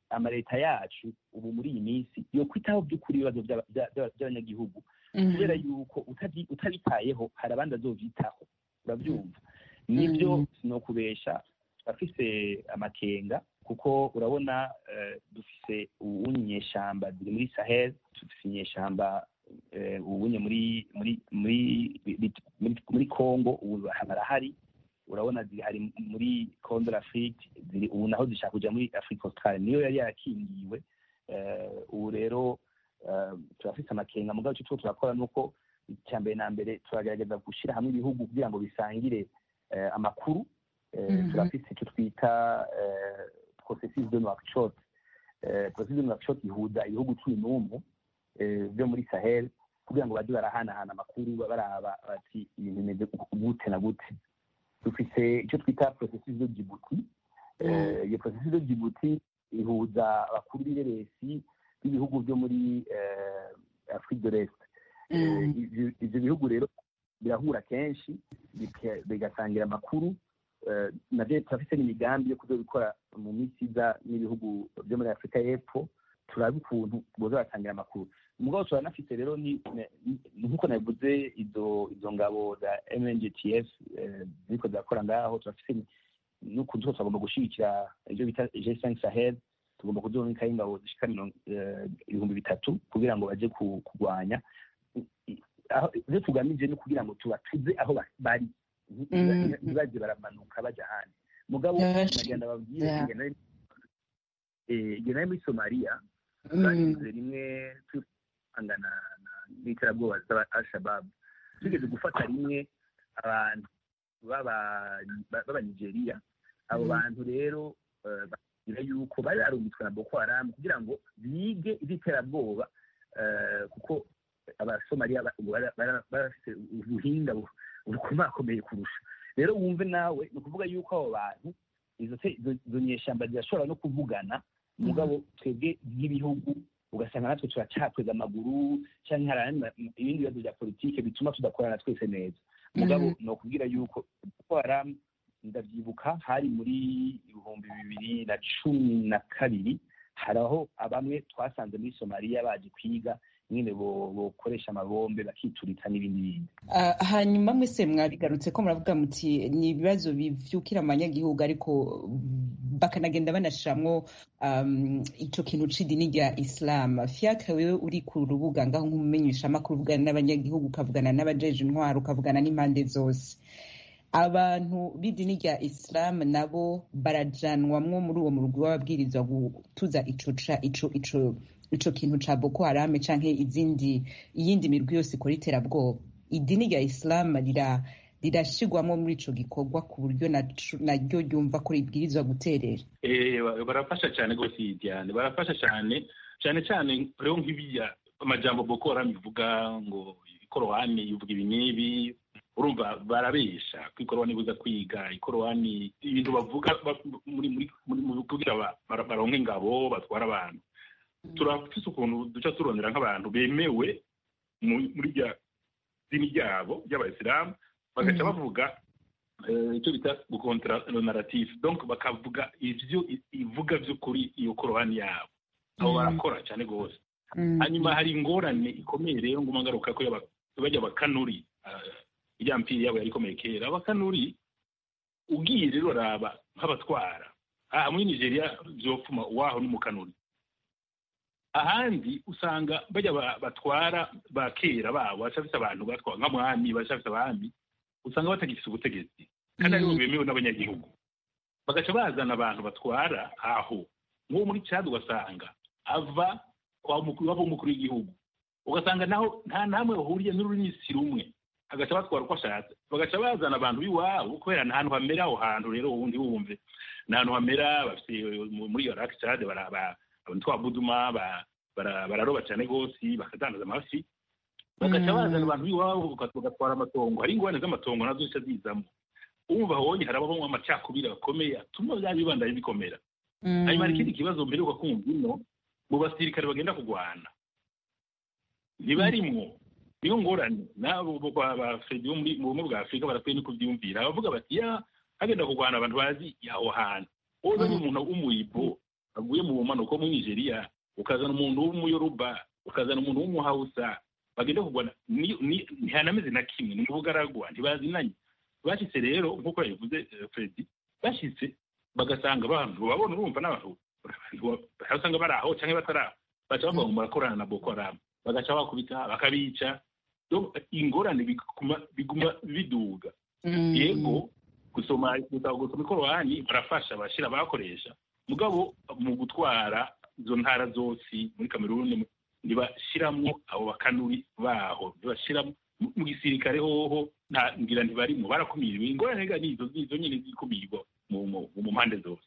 amaleta yacu ubu muri iyi minsi yo kwitaho by'ukuri ibibazo by'abanyagihugu kubera yuko utabitayeho hari abandi azovyitaho urabyumva nibyo ni ukubesha turafise amakenga kuko urabona dufise uwunye inyeshamba ziri muri sahel dufise inyeshamba uwunye muri muri muri muri congo ubu barahari urabona zihari muri congo l'afrique ziri ubu naho zishaka kuja muri afrique australe niyo yari yarakingiwe ubu rero turafise amakenga mugabo icyo tuba turakora ni uko icya mbere na mbere turagerageza gushyira hamwe ibihugu kugira ngo bisangire amakuru turafise icyo twita processus de nouakchott processus de nouakchott ihuza ibihugu cumi n'umwe byo muri sahel kugira ngo bajye barahanahana amakuru baraba bati ibintu bimeze gute na gute dufise icyo twita processus de djibouti iyo processus de djibouti ihuza abakuru b'ireresi b'ibihugu byo muri afrique de l'est ibyo bihugu rero birahura kenshi bigasangira amakuru nabyo turafite n'imigambi yo kuzabikora mu minsi iza n'ibihugu byo muri afurika y'epfo turabe ukuntu boza barasangira amakuru umugabo turanafite rero nk'uko nabivuze izo izo ngabo za mngtf ziriko zirakora ngaho turafite n'ukuntu twose bagomba gushyigikira ibyo bita g5 sahel tugomba kuzonikaho ingabo zishika ibihumbi bitatu kugira ngo baje kurwanya ibyo tugamije ni kugira ngo tubatuze aho bari ntibaje baramanuka baja ahandi mugabo nagenda babwire igihe nari muri somaliya banyuze rimwe tuhangana n'iterabwoba z'aba al-shabab tugeze gufata rimwe abantu b'abanigeriya abo bantu rero bagira yuko bari barumitswe na boko haramu kugira ngo bige iby'iterabwoba kuko abasomaliya barafite ubuhinga bukomakomeye kurusha rero wumve nawe ni ukuvuga yuko abo bantu izo nyeshyamba zirashobora no kuvugana mugabo twebwe nk'ibihugu ugasanga natwe turacakweza amaguru cyangwa hari ibindi bibazo bya politike bituma tudakorana twese neza mugabo ni ukubwira yuko gutwara ndabyibuka hari muri ibihumbi bibiri na cumi na kabiri hari aho bamwe twasanze muri somaliya baje kwiga nyine bokoresha amabombe bakituritsa n'ibindi bindi hanyuma mwese mwabigarutse ko muravuga muti ni ibibazo bivyukira abanyagihugu ariko bakanagenda banashiramwo ico kintu c'idini rya islam fiaka wewe uri ku rubuga ngaho nk'umumenyeshamakuru uvugana n'abanyagihugu ukavugana n'abajeje intwaro ukavugana n'impande zose abantu b'idini rya islam nabo barajanwamwo muri uwo murugwi w'ababwirizwa gutuza ico ico ico ico kintu ca boko harame canke izindi iyindi mirwi yose ikora iterabwoba idini rya islam rira rirashigwamo muri ico gikorwa ku buryo naryo ryumva ko ribwirizwa guterera barafasha cyane rwose iyi diane barafasha cyane cyane cyane rero nk'ibiya amajambo boko harame ivuga ngo ikorowani ivuga ibi n'ibi urumva barabesha ko ikorowani ibuza kwiga ikorowani ibintu bavuga muri kugira baronke ingabo batwara abantu turafise ukuntu duca turondera nk'abantu bemewe muri rya dini ryabo ry'abayisilamu bagaca bavuga icyo bita gukontara narrative donc bakavuga ivyo ivuga vy'ukuri iyo korowani yabo abo barakora cyane rwose hanyuma hari ingorane ikomeye rero nguma ngaruka ko bajya abakanuri irya mpiri yabo yari ikomeye kera abakanuri ugiye rero raba nk'abatwara aha muri nigeria vyopfuma waho n'umukanuri ahandi usanga bajya batwara ba kera babo bacafise abantu batwara nk'amwami bacafise abami usanga batagifise ubutegetsi kandi aribo bemewe n'abanyagihugu bagaca bazana abantu batwara aho nk'uwo muri cad ugasanga ava waba umukuru w'igihugu ugasanga naho nta namwe bahuriye n'urunyisi rumwe agaca batwara uko ashatse bagaca bazana abantu b'iwabo kubera nta hantu hamera aho hantu rero ubundi wumve nta hantu hamera bafite muri iyo raki cad abantu twabuduma bararoba cyane rwose bakadandaza amafi bagaca bazana abantu b'iwabo bagatwara amatongo hari ingorane z'amatongo nazo zica zizamo umva honye harabamo amacakubiri akomeye atuma bya bibandanye bikomera hanyuma hari ikindi kibazo mperuka kumva ino mu basirikare bagenda kurwana ntibarimwo niyo ngorane n'abo ba fredi bo mu bumwe bwa afurika barakwiye no kubyumvira bavuga bati ya hagenda kurwana abantu bazi aho hantu wowe ni umuntu w'umuyibo bavuye mu bumanuko muri nigeria ukazana umuntu w'umuyoruba ukazana umuntu w'umuhawusa bagenda kurwana ntihanameze na kimwe ni ubugaragwa ntibazinanye bashyitse rero nk'uko yabivuze fredi bashyitse bagasanga abantu babona urumva n'abantu usanga bari aho cyangwa batari aho baca bavuga ngo murakorana na boko haramu bagaca bakubita bakabica ingorane biguma biduga yego gusoma gusoma ikorowani barafasha bashyira abakoresha mugabo mu gutwara izo ntara zose muri kameruni ntibashyiramo abo bakanuri baho ntibashyiramo mu gisirikare hoho ngira ntibarimo barakumiriwe ingorane ni izo izo nyine zikumirwa mu mpande zose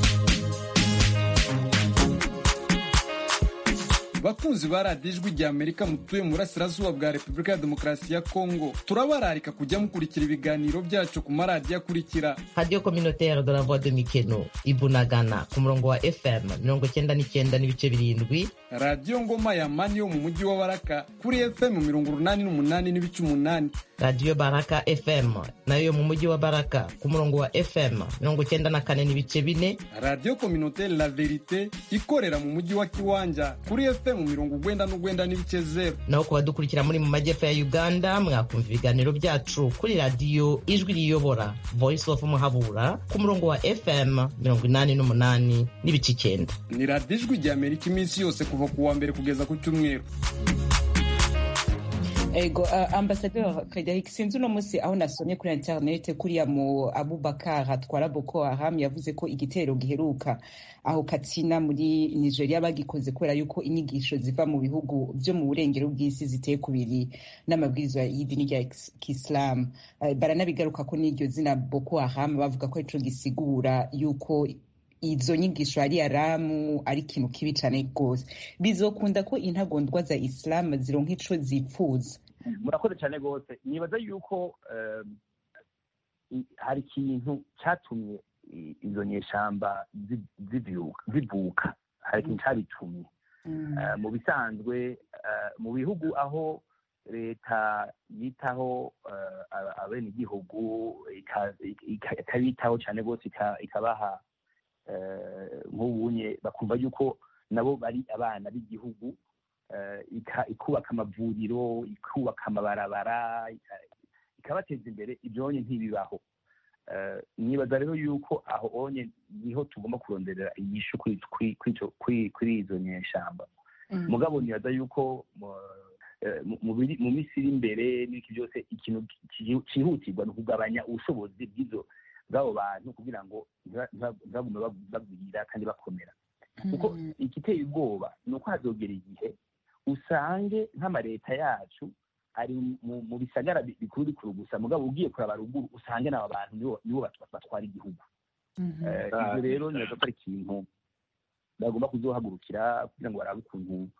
bakunzi ba radiyo ijwi rya amerika mutuye mu burasirazuba bwa repubulika ya demokarasi ya kongo turabararika kujya mukurikira ibiganiro byacu ku maradiyo akurikira radiyo kominotere de la voix de mikeno ibunagana ku murongo wa fm mirongo icyenda n'icyenda n'ibice birindwi radiyo ngoma ya mani yo mu mujyi wa baraka kuri fm mirongo urunani n'umunani n'ibice umunani radiyo baraka fm nayo yo mu mujyi wa baraka ku murongo wa fm mirongo icyenda na kane n'ibice bine radiyo kominotere la verite ikorera mu mujyi wa kiwanja kuri fm mirongo ugwenda n'ugwenda n'ibice zero naho ku badukurikira muri mu majyepfo ya uganda mwakumva ibiganiro byacu kuri radiyo ijwi riyobora voice of muhabura ku murongo wa fm mirongo inani n'umunani n'ibice icyenda ni radiyo ijwi rya amerika iminsi yose kuva ku wa mbere kugeza ku cyumweru ego uh, ambasaderi frederic sinzi uno munsi aho nasomye kuri interinete kuriya mu abubakar atwara boko haram yavuze ko igitero giheruka aho katsina muri nigeria bagikoze kubera yuko inyigisho ziva mu bihugu byo mu burengero bw'isi ziteye kubiri n'amabwiriza y'idini rya kisilamu uh, baranabigaruka ko n'iryo zina boko haram bavuga ko arico gisigura yuko izo nyigisho ari aramu ari ikintu kibi cyane rwose bizokunda ko intagondwa za isilamu zironka ico zipfuza murakoze cyane rwose nibaza yuko hari ikintu cyatumye izo nyeshamba zivuka hari ikintu cyabitumye mu bisanzwe mu bihugu aho leta yitaho abenegihugu ikabitaho cyane rwose ikabaha nk'ubunye bakumva yuko nabo bari abana b'igihugu ikubaka amavuriro ikubaka amabarabara ikabateza imbere ibyonye ntibibaho nibaza rero yuko aho onye niho tugomba kuronderera inyishu kuri izo nyeshamba mugabo nibaza yuko mu minsi iri imbere n'iki byose ikintu cyihutirwa ni ukugabanya ubushobozi bw'izo bw'abo bantu kugira ngo ntibagume bagwira kandi bakomera kuko igiteye ubwoba ni uko hazogera igihe usange nk'amaleta yacu ari mu bisagara bikuru bikuru gusa mugabo ugiye kuraba ruguru usange n'aba bantu nibo batwara igihugu ibyo rero nibaza ko ari ikintu bagomba kuzohagurukira kugira ngo barabe ukuntu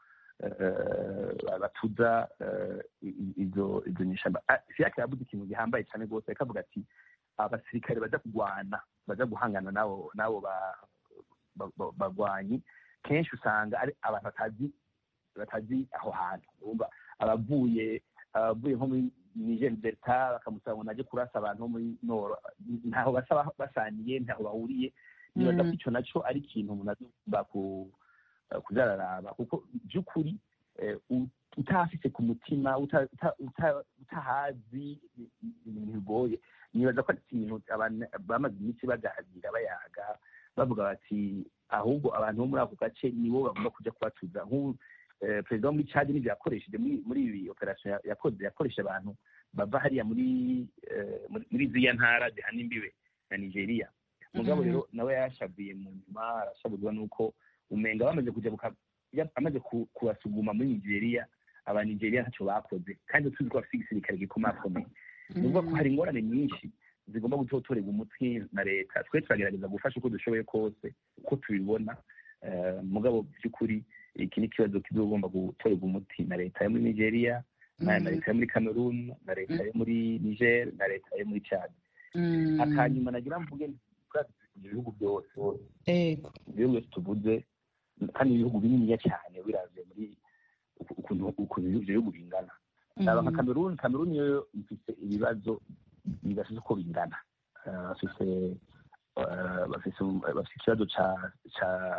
batuza izo nyeshamba siyake yavuze ikintu gihambaye cyane rwose akavuga ati abasirikare baza kurwana baza guhangana n'abo n'abo bagwanyi kenshi usanga ari abantu batazi batazi aho hantu urumva abavuye abavuye nko muri niger delta bakamusaba ngo najye kurasa abantu bo muri noro ntaho basa basaniye ntaho bahuriye nibaza ko icyo nacyo ari ikintu umuntu agomba kuzararaba kuko by'ukuri utahafite ku mutima utahazi ibintu bigoye nibaza ko ari ikintu bamaze iminsi baganira bayaga bavuga bati ahubwo abantu bo muri ako gace nibo bagomba kujya kubatuza nk'ubu perezida wo muri cadi n'ibyo yakoresheje muri ibi operasiyo yakoze yakoresha abantu bava hariya muri muri ziriya ntara zihana imbibe na nigeria mugabo rero nawe yashavuye mu nyuma arashabuzwa n'uko umenga bamaze kujya amaze kubasuguma muri nigeria abanigeria ntacyo bakoze kandi tuzi ko bafite igisirikare gikomakomeye ni ukuvuga ko hari ingorane nyinshi zigomba gutotorerwa umutwe na leta twe turagerageza gufasha uko dushoboye kose uko tubibona mugabo by'ukuri iki ni ikibazo kizogomba gutorerwa umuti na leta yo muri nigeria na leta yo muri cameroon na leta yo muri niger na leta yo muri chad akanyuma nagira mvuge ibihugu byose ibihugu byose tuvuze kandi ibihugu bininiya cyane biravye muri ukuntu ibyo bihugu bingana aba nka cameroon cameroon yo ifite ibibazo bidafite uko bingana bafite bafite ikibazo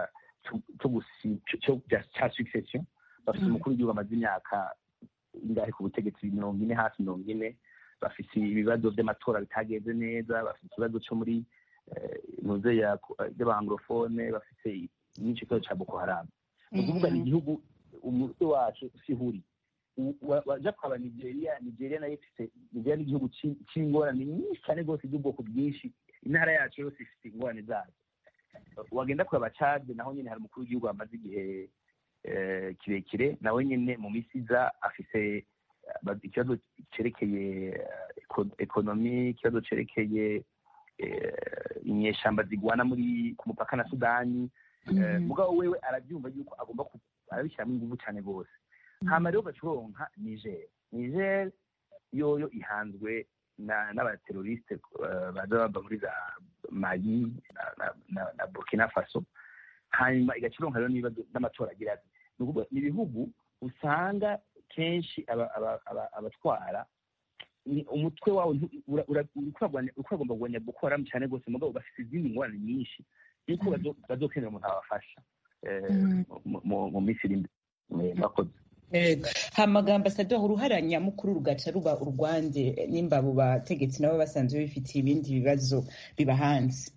cya succession bafite umukuru w'igihugu amaze imyaka ingahe ku butegetsi mirongo ine hafi mirongo ine bafite ibibazo by'amatora bitagenze neza bafite ikibazo cyo muri ntuze y'abanglofone bafite n'icyo kibazo cya boko haramu ni ukuvuga ni igihugu umutwe wacu sihuri wajya kwaba nigeria nigeria nayo ifite nigeria ni igihugu cy'ingorane nyinshi cyane rwose by'ubwoko bwinshi intara yacu yose ifite ingorane zayo wagenda kureba cade naho nyine hari umukuru w'igihugu wamaze igihe kirekire nawe nyine mu minsi iza afite ikibazo cyerekeye ekonomi ikibazo cyerekeye inyeshyamba zigwana muri ku mupaka na sudani mugabo wewe arabyumva yuko agomba arabishyiramo ingufu cyane rwose hama rero gacuronka niger niger yoyo ihanzwe n'abateroriste baza bava muri za mali na burkina faso hanyuma igacuronka rero n'ibibazo n'amatora agira ati ni ukuvuga ni ibihugu usanga kenshi abatwara umutwe wawe uragomba kugwanya boko haramu cyane rwose mugabo bafite izindi ngorane nyinshi yuko bazokenera umuntu abafasha mu minsi iri imbere murakoze hamagambo asadwa uruhara nyamukuru rugaca ruba urwande nimba abo bategetsi nabo basanzwe bifitiye ibindi bibazo biba hanze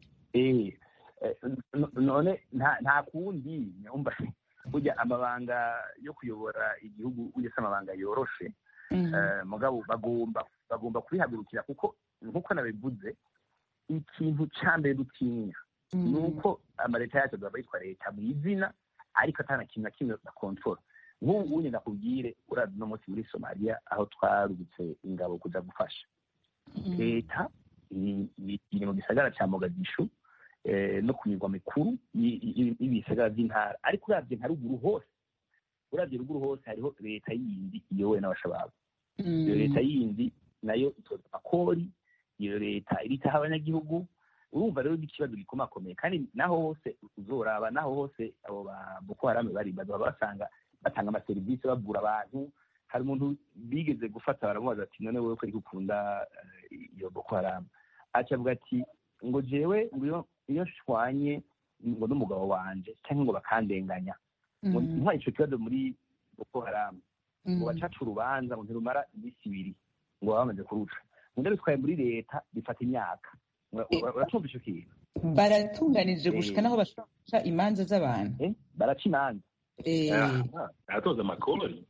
none nta kundi nyumva burya amabanga yo kuyobora igihugu ugeze amabanga yoroshe mugabo bagomba bagomba kubihagurukira kuko nk'uko nabivuze ikintu cya mbere dutinya ni uko amaleta yacu azaba yitwa leta mu izina ariko atana kintu na kimwe bakontorora nk'ubu nyine nakubwire uraza uno munsi muri somaliya aho twarubitse ingabo kuza gufasha leta iri mu gisagara cya mogadishu no ku mirwa mikuru y'ibisagara by'intara ariko urabye nka ruguru hose urabye ruguru hose hariho leta yindi iyobowe n'abashababu iyo leta yindi nayo itoza amakori iyo leta iritaho abanyagihugu urumva rero n'ikibazo gikomakomeye kandi naho hose uzoraba naho hose abo ba boko haramu bari baba basanga batanga amaserivisi babwura abantu hari umuntu bigeze gufata baramubaza ati none wowe ko ari gukunda iyo boko haramu acavuga ati ngo jewe ngo iyo nshwanye ngo n'umugabo wanje cyangwa ngo bakandenganya ngo ntwaye ico kibazo muri boko haramu ngo bacaca urubanza ngo ntirumara iminsi ibiri ngo baba bamaze kuruca ngo bitwaye muri leta bifata imyaka uracumva ico kintu baratunganije gushika naho bashobora guca imanza z'abantu baraca imanza aratoza amakori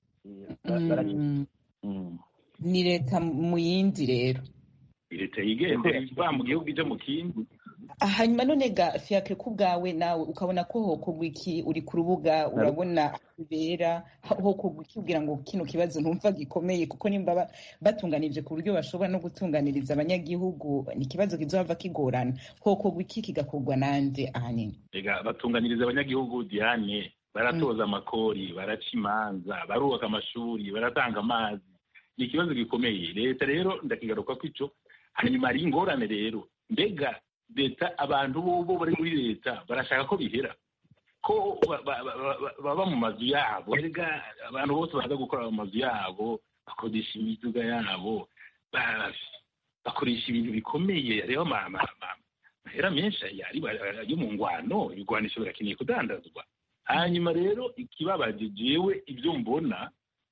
ni leta mu yindi rero leta yigendera iva mu gihugu ijya mu kindi hanyuma none ga fiakre ku bwawe nawe ukabona ko hokorwa iki uri ku rubuga urabona bibera hokorwa iki kugira ngo kino kibazo ntumva gikomeye kuko nimba batunganije ku buryo bashobora no gutunganiriza abanyagihugu ni ikibazo kizohava kigorana hokorwa iki kigakorwa nande ahanini rega batunganiriza abanyagihugu diane baratoza amakori baraca imanza barubaka amashuri baratanga amazi ni ikibazo gikomeye leta rero ndakigaruka ko ico hanyuma hari ingorane rero mbega leta abantu bo bari muri leta barashaka ko bihera ko baba mu mazu yabo erega abantu bose baza gukora mu mazu yabo bakodesha imiduga yabo bakoresha ibintu bikomeye hariho amahera menshi yo mu ngwano ibigwanisho birakeneye kudandazwa hanyuma rero ikibabaje jewe ibyo mbona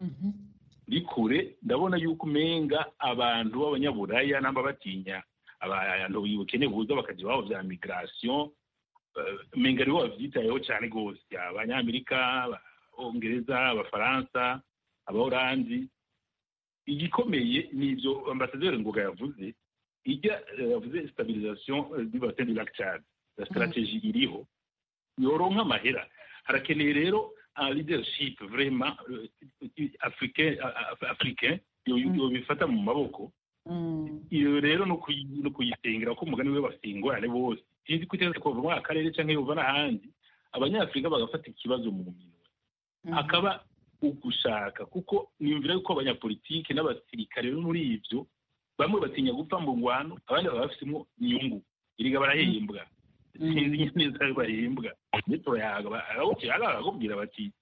bikure ndabona yuko umenga abantu b'abanyaburaya namba batinya abantu bukene buza bakajya iwabo bya migration umenga aribo bavyitayeho cyane rwose abanyamerika abongereza abafaransa abahorandi igikomeye ni ibyo ambasaderi ngoga yavuze ijya yavuze stabilisation du bassin du lac Tchad la stratégie iriho yoronka amahera harakeneye rero un leadership vraiment africain africain yobifata mu maboko iyo rero no kuyisengera ko umugani we bafite ingorane bose sinzi ko iteza kuva muri akarere cyangwa yova n'ahandi abanyafurika bagafata ikibazo mu minwe akaba ugushaka kuko niyumvira yuko abanyapolitiki n'abasirikare rero muri ibyo bamwe batinya gupfa mu ngwano abandi baba bafitemo inyungu iriga barahembwa sinzi neza bahembwa ndetse barakubwira bati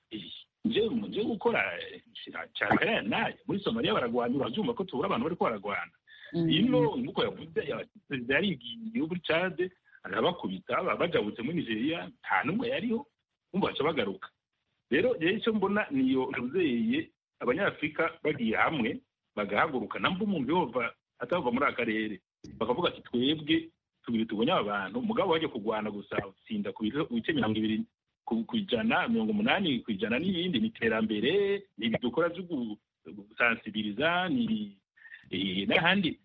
nje gukora cyane naye muri somaliya baragwana urabyumva ko tubura abantu bari baragwana ino nk'uko yavuze perezida yarigiye muri cade arabakubita bajabutse muri nigeria nta n'umwe yariho bumva baca bagaruka rero rero icyo mbona niyo nzeye abanyafurika bagiye hamwe bagahaguruka namba umuntu yova atava muri aka karere bakavuga ati twebwe tubiri tubonye aba bantu mugabo bajya kurwana gusa utsinda ku bice mirongo ibiri ku ijana mirongo umunani ku ijana n'ibindi ni iterambere ni ibintu dukora byo gusansibiriza ni n'ahandi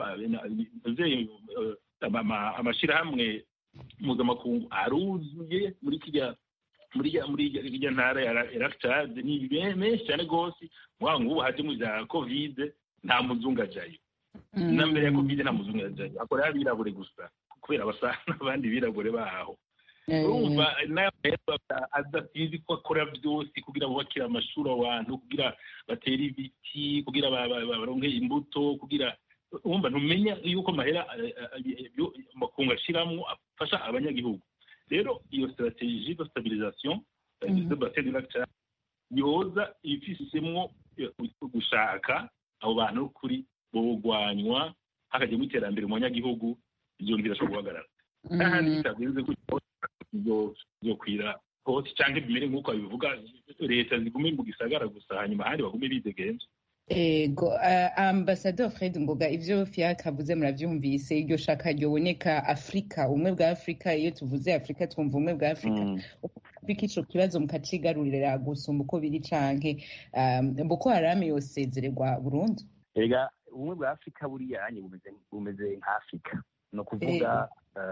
amashyirahamwe mpuzamakungu aruzuye muri kijya muri muri irya ntara ya rakitade ni menshi cyane rwose mwaba nk'ubu hajemo bya kovide nta muzungu ajyayo na mbere ya kovide nta muzungu ajyayo hakorera abirabure gusa kubera basa n'abandi birabure baho urumva adasinzi ko akora byose kugira bubakire amashuri abantu kugira batere ibiti kugira baronke imbuto kugira wumva ntumenya yuko amahera amakungu ashyiramo afasha abanyagihugu rero iyo strategie de stabilisation de bassin du lac Tchad yoza ifisemo gushaka abo bantu kuri bogwanywa hakajyamo iterambere mu banyagihugu ibyo bintu birashobora guhagarara n'ahandi bitagenze gutyo byokwira hose cyangwa bimere nk'uko babivuga leta zigume mu gisagara gusa hanyuma ahandi bagume bidegenza ego ambasador fred ngoga ibyo fiaka avuze murabyumvise iryo shaka ryoboneka afurika ubumwe bwa afurika iyo tuvuze afurika twumva ubumwe bwa afurika afurika ico kibazo mukacigarurira gusumba uko biri canke boko harame yosezererwa burundu erega ubumwe bwa afurika buriya anye bumeze nka afurika ni ukuvuga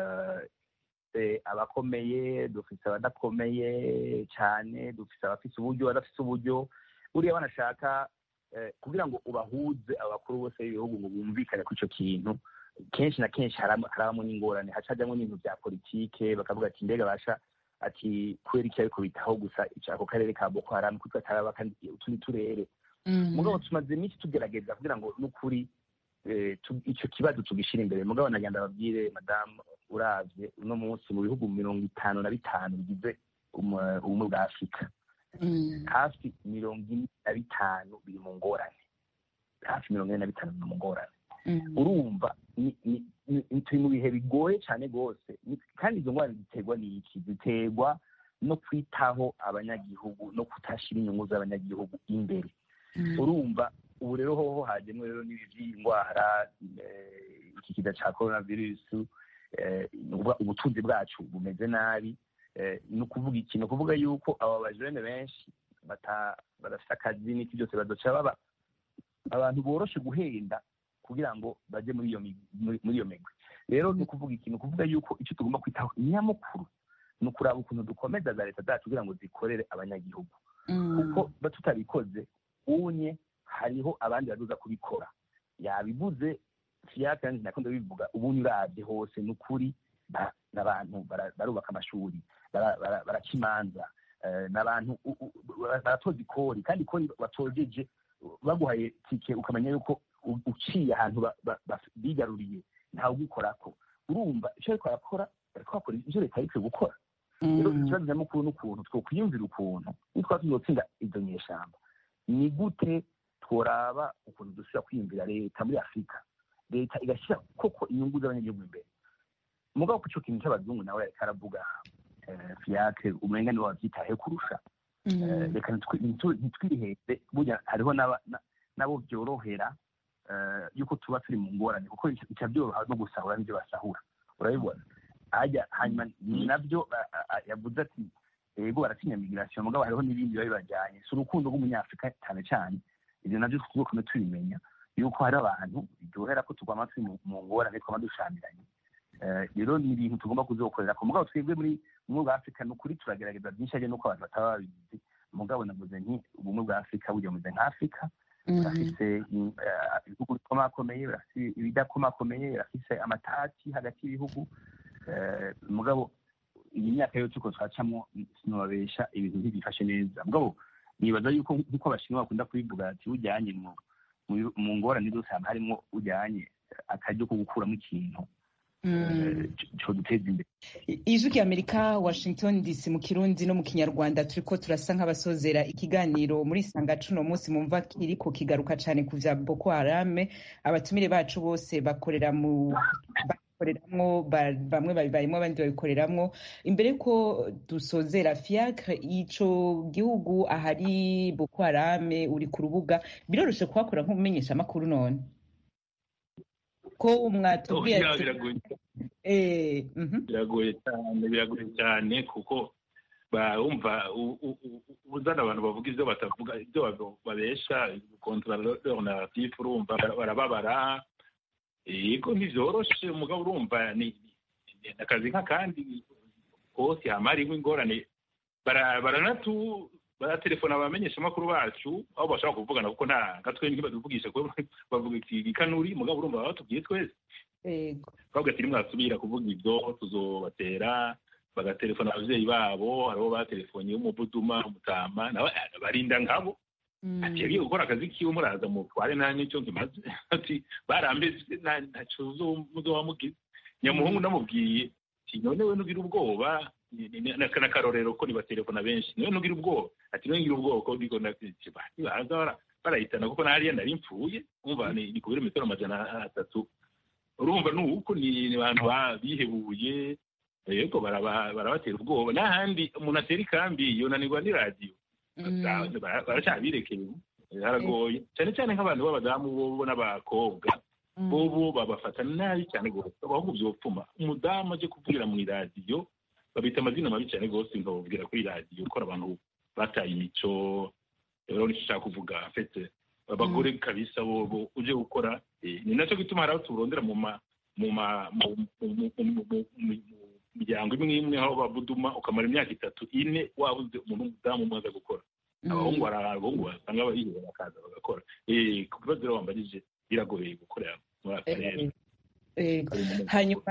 abakomeye dufise abadakomeye cyane dufise abafise uburyo abadafise uburyo buriya banashaka kugira ngo ubahuze abakuru bose b'ibihugu ngo bumvikane kuri icyo kintu kenshi na kenshi harabamo n'ingorane hacajyamo n'ibintu bya politike bakavuga ati mbega basha ati kubera iki ariko bitaho gusa ako karere ka boko haramu kuko kataraba utundi turere mugabo tumaze iminsi tugerageza kugira ngo n'ukuri icyo kibazo tugishyira imbere mugabo nagenda babwire madamu uravye uno munsi mu bihugu mirongo itanu na bitanu bigize ubumwe bwa afurika hafi mirongo ine na bitanu biri mu ngorane hafi mirongo ine na bitanu biri mu ngorane urumva turi mu bihe bigoye cyane rwose kandi izo ngorane ziterwa n'iki ziterwa no kwitaho abanyagihugu no kutashyira inyungu z'abanyagihugu imbere urumva ubu rero hoho hajyemo rero n'ibi by'indwara iki kiza cya korona virusi ubutunzi bwacu bumeze nabi ni ukuvuga iki ni ukuvuga yuko aba bajene benshi badafite akazi n'iki byose badoca baba abantu boroshe guhenda kugira ngo bajye muri iyo muri iyo migwi rero ni ukuvuga iki ni ukuvuga yuko icyo tugomba kwitaho nyamukuru ni ukuraba ukuntu dukomeza za leta zacu kugira ngo zikorere abanyagihugu kuko tutabikoze unye hariho abandi baduza kubikora yabivuze fiyaka yanjye nakunda bivuga ubundi urabye hose ni ukuri n'abantu barubaka amashuri baraca imanza n'abantu baratoza ikori kandi ikori batojeje baguhaye tike ukamenya yuko uciye ahantu bigaruriye ntawe ugikorako urumva icyo ariko arakora ariko bakora ibyo leta ariko gukora rero ikibazo nyamukuru n'ukuntu twokwiyumvira ukuntu nitwa tuzotsinda izo nyeshyamba ni gute tworaba ukuntu dusubira kwiyumvira leta muri afurika leta igashyira koko inyungu z'abanyagihugu imbere mugabo ku cyo kintu cy'abazungu nawe yariko aravuga fiyake umenga niwe wabyitaye kurusha reka ntitwiheze burya hariho nabo byorohera yuko tuba turi mu ngorane kuko bica byoroha no gusahura n'ibyo basahura urabibona hajya hanyuma nabyo yavuze ati yego baratinya migirasiyo mugabo hariho n'ibindi biba bibajyanye si urukundo rw'umunyafurika cyane cyane ibyo nabyo tugomba tubimenya yuko hari abantu biryohera ko tugomba turi mu ngorane twaba dushamiranye rero ni ibintu tugomba kuzokorera ku mugabo twebwe muri ubumwe bwa afurika ni ukuri turagerageza byinshi ariko nuko abantu bataba babizi mugabo navuze nti ubumwe bwa afurika burya bumeze nka afurika burafise ibihugu bikomakomeye burafise ibidakomakomeye burafise amatati hagati y'ibihugu mugabo iyi myaka yo tuko twacamo sinobabesha ibintu ntibifashe neza mugabo nibaza yuko nk'uko abashinwa bakunda kubivuga ati ujyanye mu ngorane zose haba harimo ujyanye akaryo ko gukuramo ikintu duteza imbere ijwi ry'amerika washington dc mu kirundi no mu kinyarwanda turiko turasa nk'abasozera ikiganiro muri sanga cuno munsi mumva kiriko kigaruka cane ku vya boko harame abatumire bacu bose bakorera mu babikoreramwo ba- bamwe babibayemo abandi babikoreramwo imbere ko dusozera fiacre ico gihugu ahari boko harame uri ku rubuga biroroshe kuhakora nk'umumenyesha amakuru none ko mwatubwiye Oya, ati biragoye eh, mhm. biragoye cyane biragoye cyane kuko bumva u- u- u- uzana abantu bavuga ibyo batavuga ibyo babo- babesha kontra leur narratif urumva bara- barababara yego ntivyoroshe umugabo urumva ni ni akazi nk'akandi kose hama hariho ingorane bara- baranatu baratelefona abamenyesha amakuru bacu aho bashobora kuvugana kuko nta gatwe ntibaduvugisha kuko bavuga ikanuri mugabo urumva baba batubwiye twese Yego. twavuga ati nimwasubira kuvuga ibyo tuzobatera bagatelefona abavyeyi babo hariho batelefonye umubuduma umutama nawe eh, barinda nkabo ati yagiye gukora akazi kiwe muraza mutware nta n'icyo nkimaze ati barambeze nta- ntaco muzobamugize nyamuhungu namubwiye ati none we nugira ubwoba ni- ni- ni- n'akarorero ko nibatelefona benshi niwe nugira ubwoba ati niwe ngira ubwoba ko ndiko ndakici baza bara- barahitana kuko nahariya nari mpfuye umva ni ni ku birometero amajana atatu urumva ni uko ni ni abantu ba- bihebuye yego baraba- barabatera ubwoba n'ahandi umuntu atera ikambi yonanirwa n'iradiyo bara- baracyabirekeye haragoye cyane cyane nk'abantu b'abadamu bobo n'abakobwa bobo babafata nabi cyane rwose abahungu byopfuma umudamu aje kuvugira mu iradiyo babita amazina mabi cyane rwose nkababwira kuri radiyo gukora abantu bataye imico rero nicyo ushaka kuvuga afite abagore kabisa bobo uje gukora eh, ni nacyo gituma hari aho turondera mu ma mu ma mu mu- mu- mu- mu- mu- mu miryango imwe imwe aho babuduma ukamara imyaka itatu ine wabuze umuntu w'umudamu umwe aza gukora abahungu hari abahungu basanga bariheba bakaza bagakora Eh, ku kibazo rero wambajije biragoye gukorera muri aka karere Yego. Kari mu- hanyuma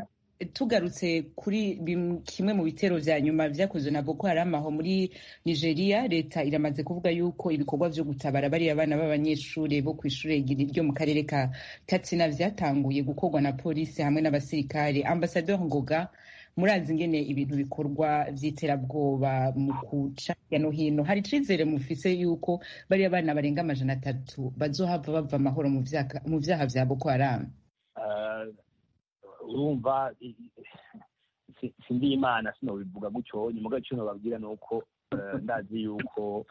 tugarutse kuri bim- kimwe mu bitero vya nyuma vyakozwe na boko haram aho muri nigeria leta iramaze kuvuga yuko ibikorwa vyo gutabara bariya bana b'abanyeshure bo kw'ishure giri- ryo mu karere ka katsina vyatanguye gukorwa na polisi hamwe n'abasirikare ambasador ngoga murazi ingene ibintu bikorwa vy'iterabwoba mu kuca hirya no hino hari icizere mufise yuko bariya bana barenga amajana atatu bazohava bava amahoro mu vyaka- mu vyaha vya boko haram Ah, urumva i- i- si- sindi imana sinobivuga gutyo nyuma icyo nababwira ni uko eh, ndazi yuko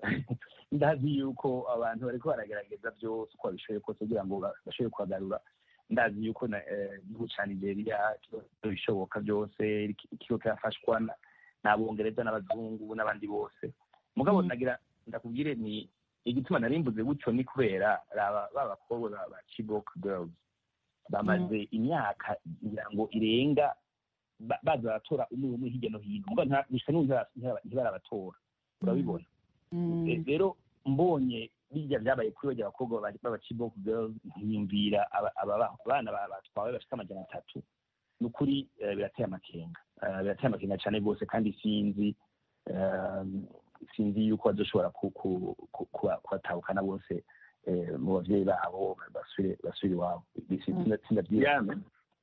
ndazi yuko abantu bariko baragerageza byose uko babishoboye kose kugira ngo ba- bashobore kuhagarura ndazi yuko na- eh, igihugu ca nigeria kiba bishoboka byose ikigo kirafashwa na- n'abongereza n'abazungu n'abandi bose mugabo Mm. nagira ndakubwire ni igituma narimbuze gutyo ni kubera raba ba bakobwa ba ba chibok girls bamaze imyaka ngira ngo irenga ba- baza baratora umwe umwe hirya no hino mugabo nta- gusa n'ubu ntibara- ntibara- ntibarabatora urabibona Eh, rero mbonye bijya byabaye kuri bajya abakobwa baba- b'aba chibok girls nkiyumvira aba- aba bana ba- batwawe bafite amajana atatu ni ukuri eh, birateye amakenga Eh, birateye amakenga cyane rwose kandi sinzi eh, sinzi yuko bazoshobora ku- ku- ku- kuba- kubatahukana bose eh, mu bavyeyi babo basubire basubire iwabo itsinda Diane,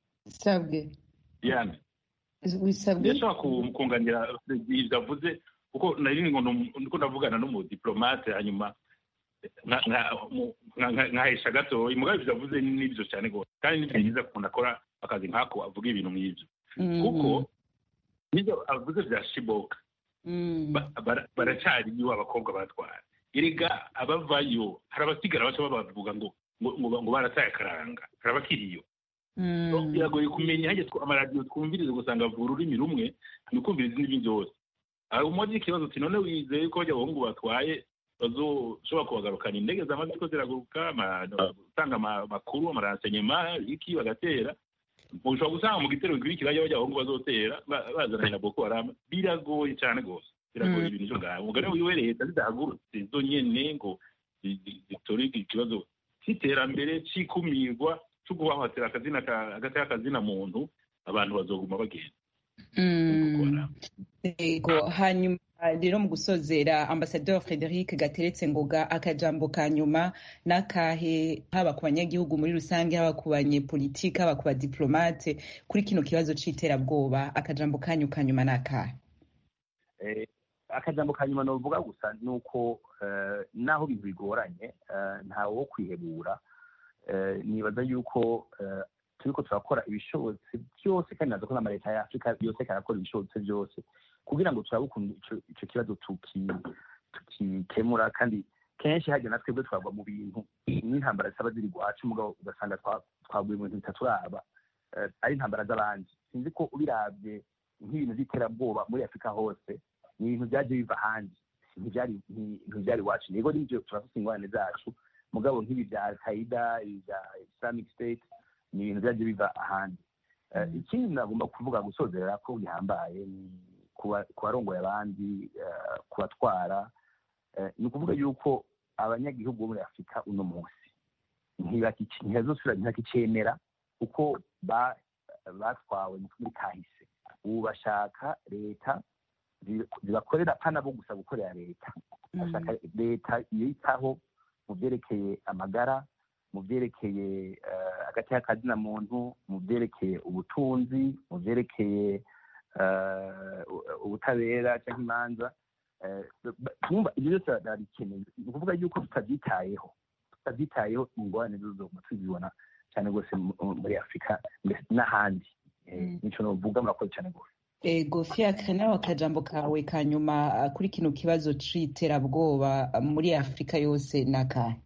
sabwe Diane, wisabwe ndashobora ku- kunganira ibyo avuze kuko nari ngo ni- ndiko ndavugana n'umudiplomate hanyuma nka- nka- mu- nka- nka- nkahesha gatoya mugabo ibyo avuze nibyo cyane rwose kandi ni byiza ukuntu akora akazi nk'ako avuga ibintu nk'ibyo kuko nibyo avuze bya shiboka ba- bara- baracyariyo abakobwa batwara erega abavayo hari abasigara baca babavuga ngo ngo ngo- ngo barataye akaranga hari abakiriyo biragoye kumenya hajya tw- amaradiyo twumviriza ugasanga avuga ururimi rumwe ni ukumviriza indimi byose hari umwe ikibazo uti none wizeye ko bajya abahungu batwaye bazoshobora kubagarukana indege zamaze ko ziraguruka ama- gutanga ama- amakuru amaransenyema iki bagatera ushobora gusanga mu gitero gikurikira bajya abahungu bazotera ba- bazananye na boko haram biragoye cyane rwose biragoye ibintu byo ngaho umugani wiwe leta zidahagurutse zo nyene ngo zi- zi- zitore ikibazo cy'iterambere cy'ikumirwa cyo guhahatira akazina ka- hagati y'akazina muntu abantu bazoguma bagenda gukora yego hanyuma rero mu gusozera ambasaderi frederic gateretse ngoga akajambo ka nyuma n'akahe haba ku banyagihugu muri rusange haba ku banyepolitike haba ku badiplomate kuri kino kibazo c'iterabwoba akajambo kanyu ka nyuma n'akahe Eh, akajambo ka nyuma novuga gusa ni uko eh, naho ibintu bigoranye eh, ntawe wo kwihebura Eh, nibaza yuko eh, turiko turakora ibishobotse byose kandi nazo ko n'amaleta ya afurika yose karakora ibishobotse byose kugira ngo turabe ukuntu ico kibazo tukikemura kandi kenshi hajya na twebwe twagwa mu bintu n'intambara zisaba ziri iwacu mugabo ugasanga twaguye mu bintu bitaturaba ari intambara z'abandi sinzi ko ubirabye nk'ibintu by'iterabwoba muri afurika hose ni ibintu byaje biva ahandi ntibyari iwacu yego nibyo turafite ingorane zacu mugabo nk'ibi bya alkaida ibi bya islamic state ni ibintu byaje biva ahandi ikindi nagomba kuvuga gusozerera ko bihambaye ni ku barongoye abandi kubatwara ni ukuvuga yuko abanyagihugu bo muri afurika uno munsi ntibazosubira ntibakicemera uko batwawe muri kahise ubu bashaka leta zibakorera pana bo gusa gukorera leta bashaka leta yitaho mu byerekeye amagara mu byerekeye hagati y'akazina muntu mu byerekeye ubutunzi mu byerekeye ubutabera cyangwa imanza ibyo byose barabikeneye ni ukuvuga yuko tutabyitayeho tutabyitayeho ingorane zizoguma tuzibona cyane rwose muri afurika n'ahandi nicyo nuvuga murakoze cyane rwose ego fiacre nawe akajambo kawe ka nyuma kuri kino kibazo c'iterabwoba muri afurika yose ni akahe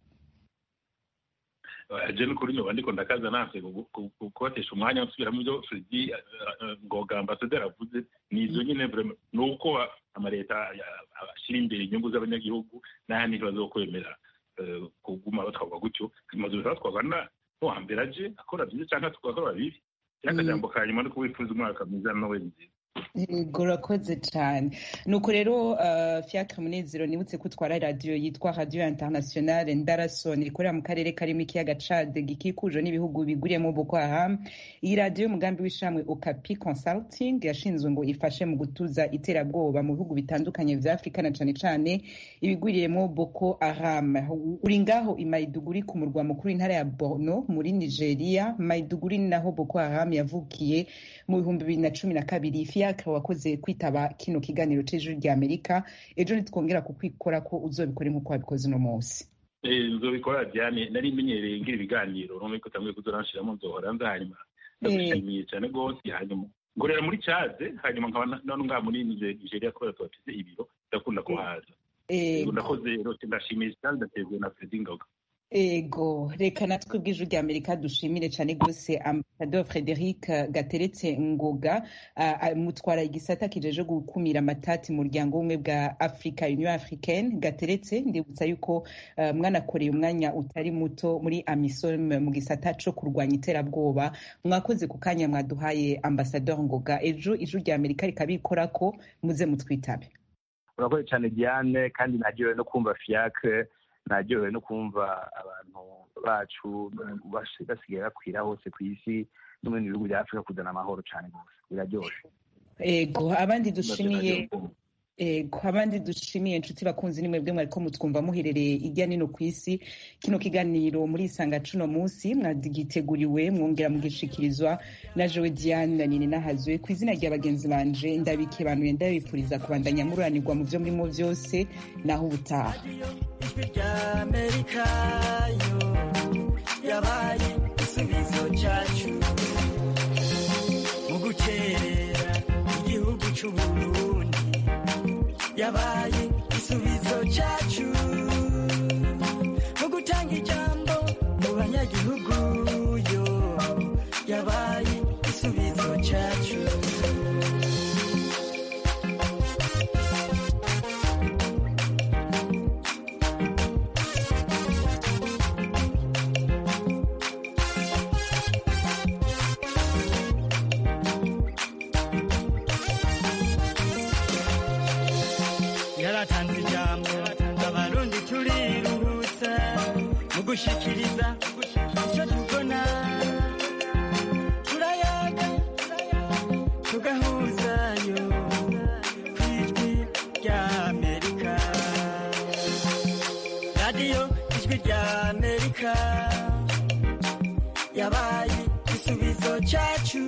je nukuri nyoba ndiko ndakaza nase kubatesha umwanya nsubiramo ibyo fredi ngoga ambasaderi avuze ni izo nyine ni uko amaleta ashyira imbere inyungu z'abanyagihugu n'ahandi ntibazokwemera kuguma batwarwa gutyo amazu batwarwa n'uwa mbere aje akora byiza cyangwa tugakora bibi akajambo ka nyuma no kubifuza umwaka mwiza nawe nziza yego urakoze cyane nuko rero fiacre munezero nibutse ko utwara radiyo yitwa radiyo internationale ndarasoni ikorera mu karere karimo ikiyaga cade gikikujwe n'ibihugu biguriyemo boko haram iyi radiyo y'umugambi w'ishamwe okapi consulting yashinzwe ngo ifashe mu gutuza iterabwoba mu bihugu bitandukanye vya afurika na cane cane ibigwiriyemo boko haram uri ngaho i maiduguri ku murwa mukuru intara ya borno muri nigeria maiduguri ni naho boko haram yavukiye mu bihumbi bibiri na cumi na kabiri fiacre wakoze kwitaba kino kiganiro c'ijuru rya amerika ejo nitwongera kukwikora ko uzobikore nk'uko wabikoze uno munsi nzobikora diane nari menyereye ngira ibiganiro none ko tamwe kuzoranshiramo nzohora nza hanyuma ndagushimiye cyane rwose hanyuma ngorera muri cade hanyuma nkaba none ngaha muri nigeria kubera tubafise ibiro ndakunda kuhaza ndakoze rwose ndashimiye cyane ndatezwe na fredi ngoga ego reka natwe bw'ijwi rya amerika dushimire cyane rwose ambasador frederic gateretse ngoga mutwara igisata kijeje gukumira amatati mu muryango w'ubumwe bwa africa union africaine gateretse ndibutsa yuko mwanakoreye umwanya utari muto muri amisom mu gisata co kurwanya iterabwoba mwakoze ku kanya mwaduhaye ambasador ngoga ejo ijwi rya amerika rikabikora ko muze mutwitabe urakoze cyane diane kandi naryohewe no kumva fiacre naryohewe no kumva abantu bacu basigaye bakwira hose ku isi no mu bihugu bya afurika kuzana amahoro cyane rwose biraryoshe ego abandi dushimiye ego abandi dushimiye inshuti bakunzi ni mwebwe mwariko mutwumva muherereye irya nino ku isi kino kiganiro muri isanga cuno munsi mwagiteguriwe mwongera mugishikirizwa na jewe diane na nini nahazwe ku izina rya bagenzi banje ndabikebanuye ndabifuriza kubandanya mururanirwa mu vyo murimo vyose naho ubutaha yabaye igisubizo cyacu mu gukerera igihugu c'uburundi yabaye igisubizo cyacu mu gutanga ijambo mu banyagihugu yo yabaye igisubizo cyacu yaratanze ijambo abarundi turiruhutsa mu gushikiriza icyo tubona turayaga tugahuzayo ku ijwi rya amerika radiyo ijwi rya amerika yabaye igisubizo cyacu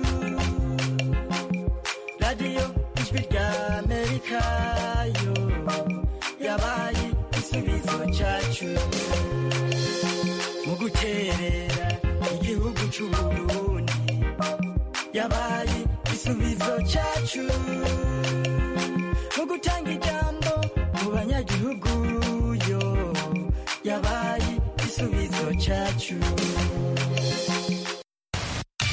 radiyo ijwi rya amerika yo yabaye igisubizo cyacu mu guterera igihugu c'uburundi yabaye igisubizo cyacu mu gutanga ijambo mu banyagihugu yo yabaye igisubizo cyacu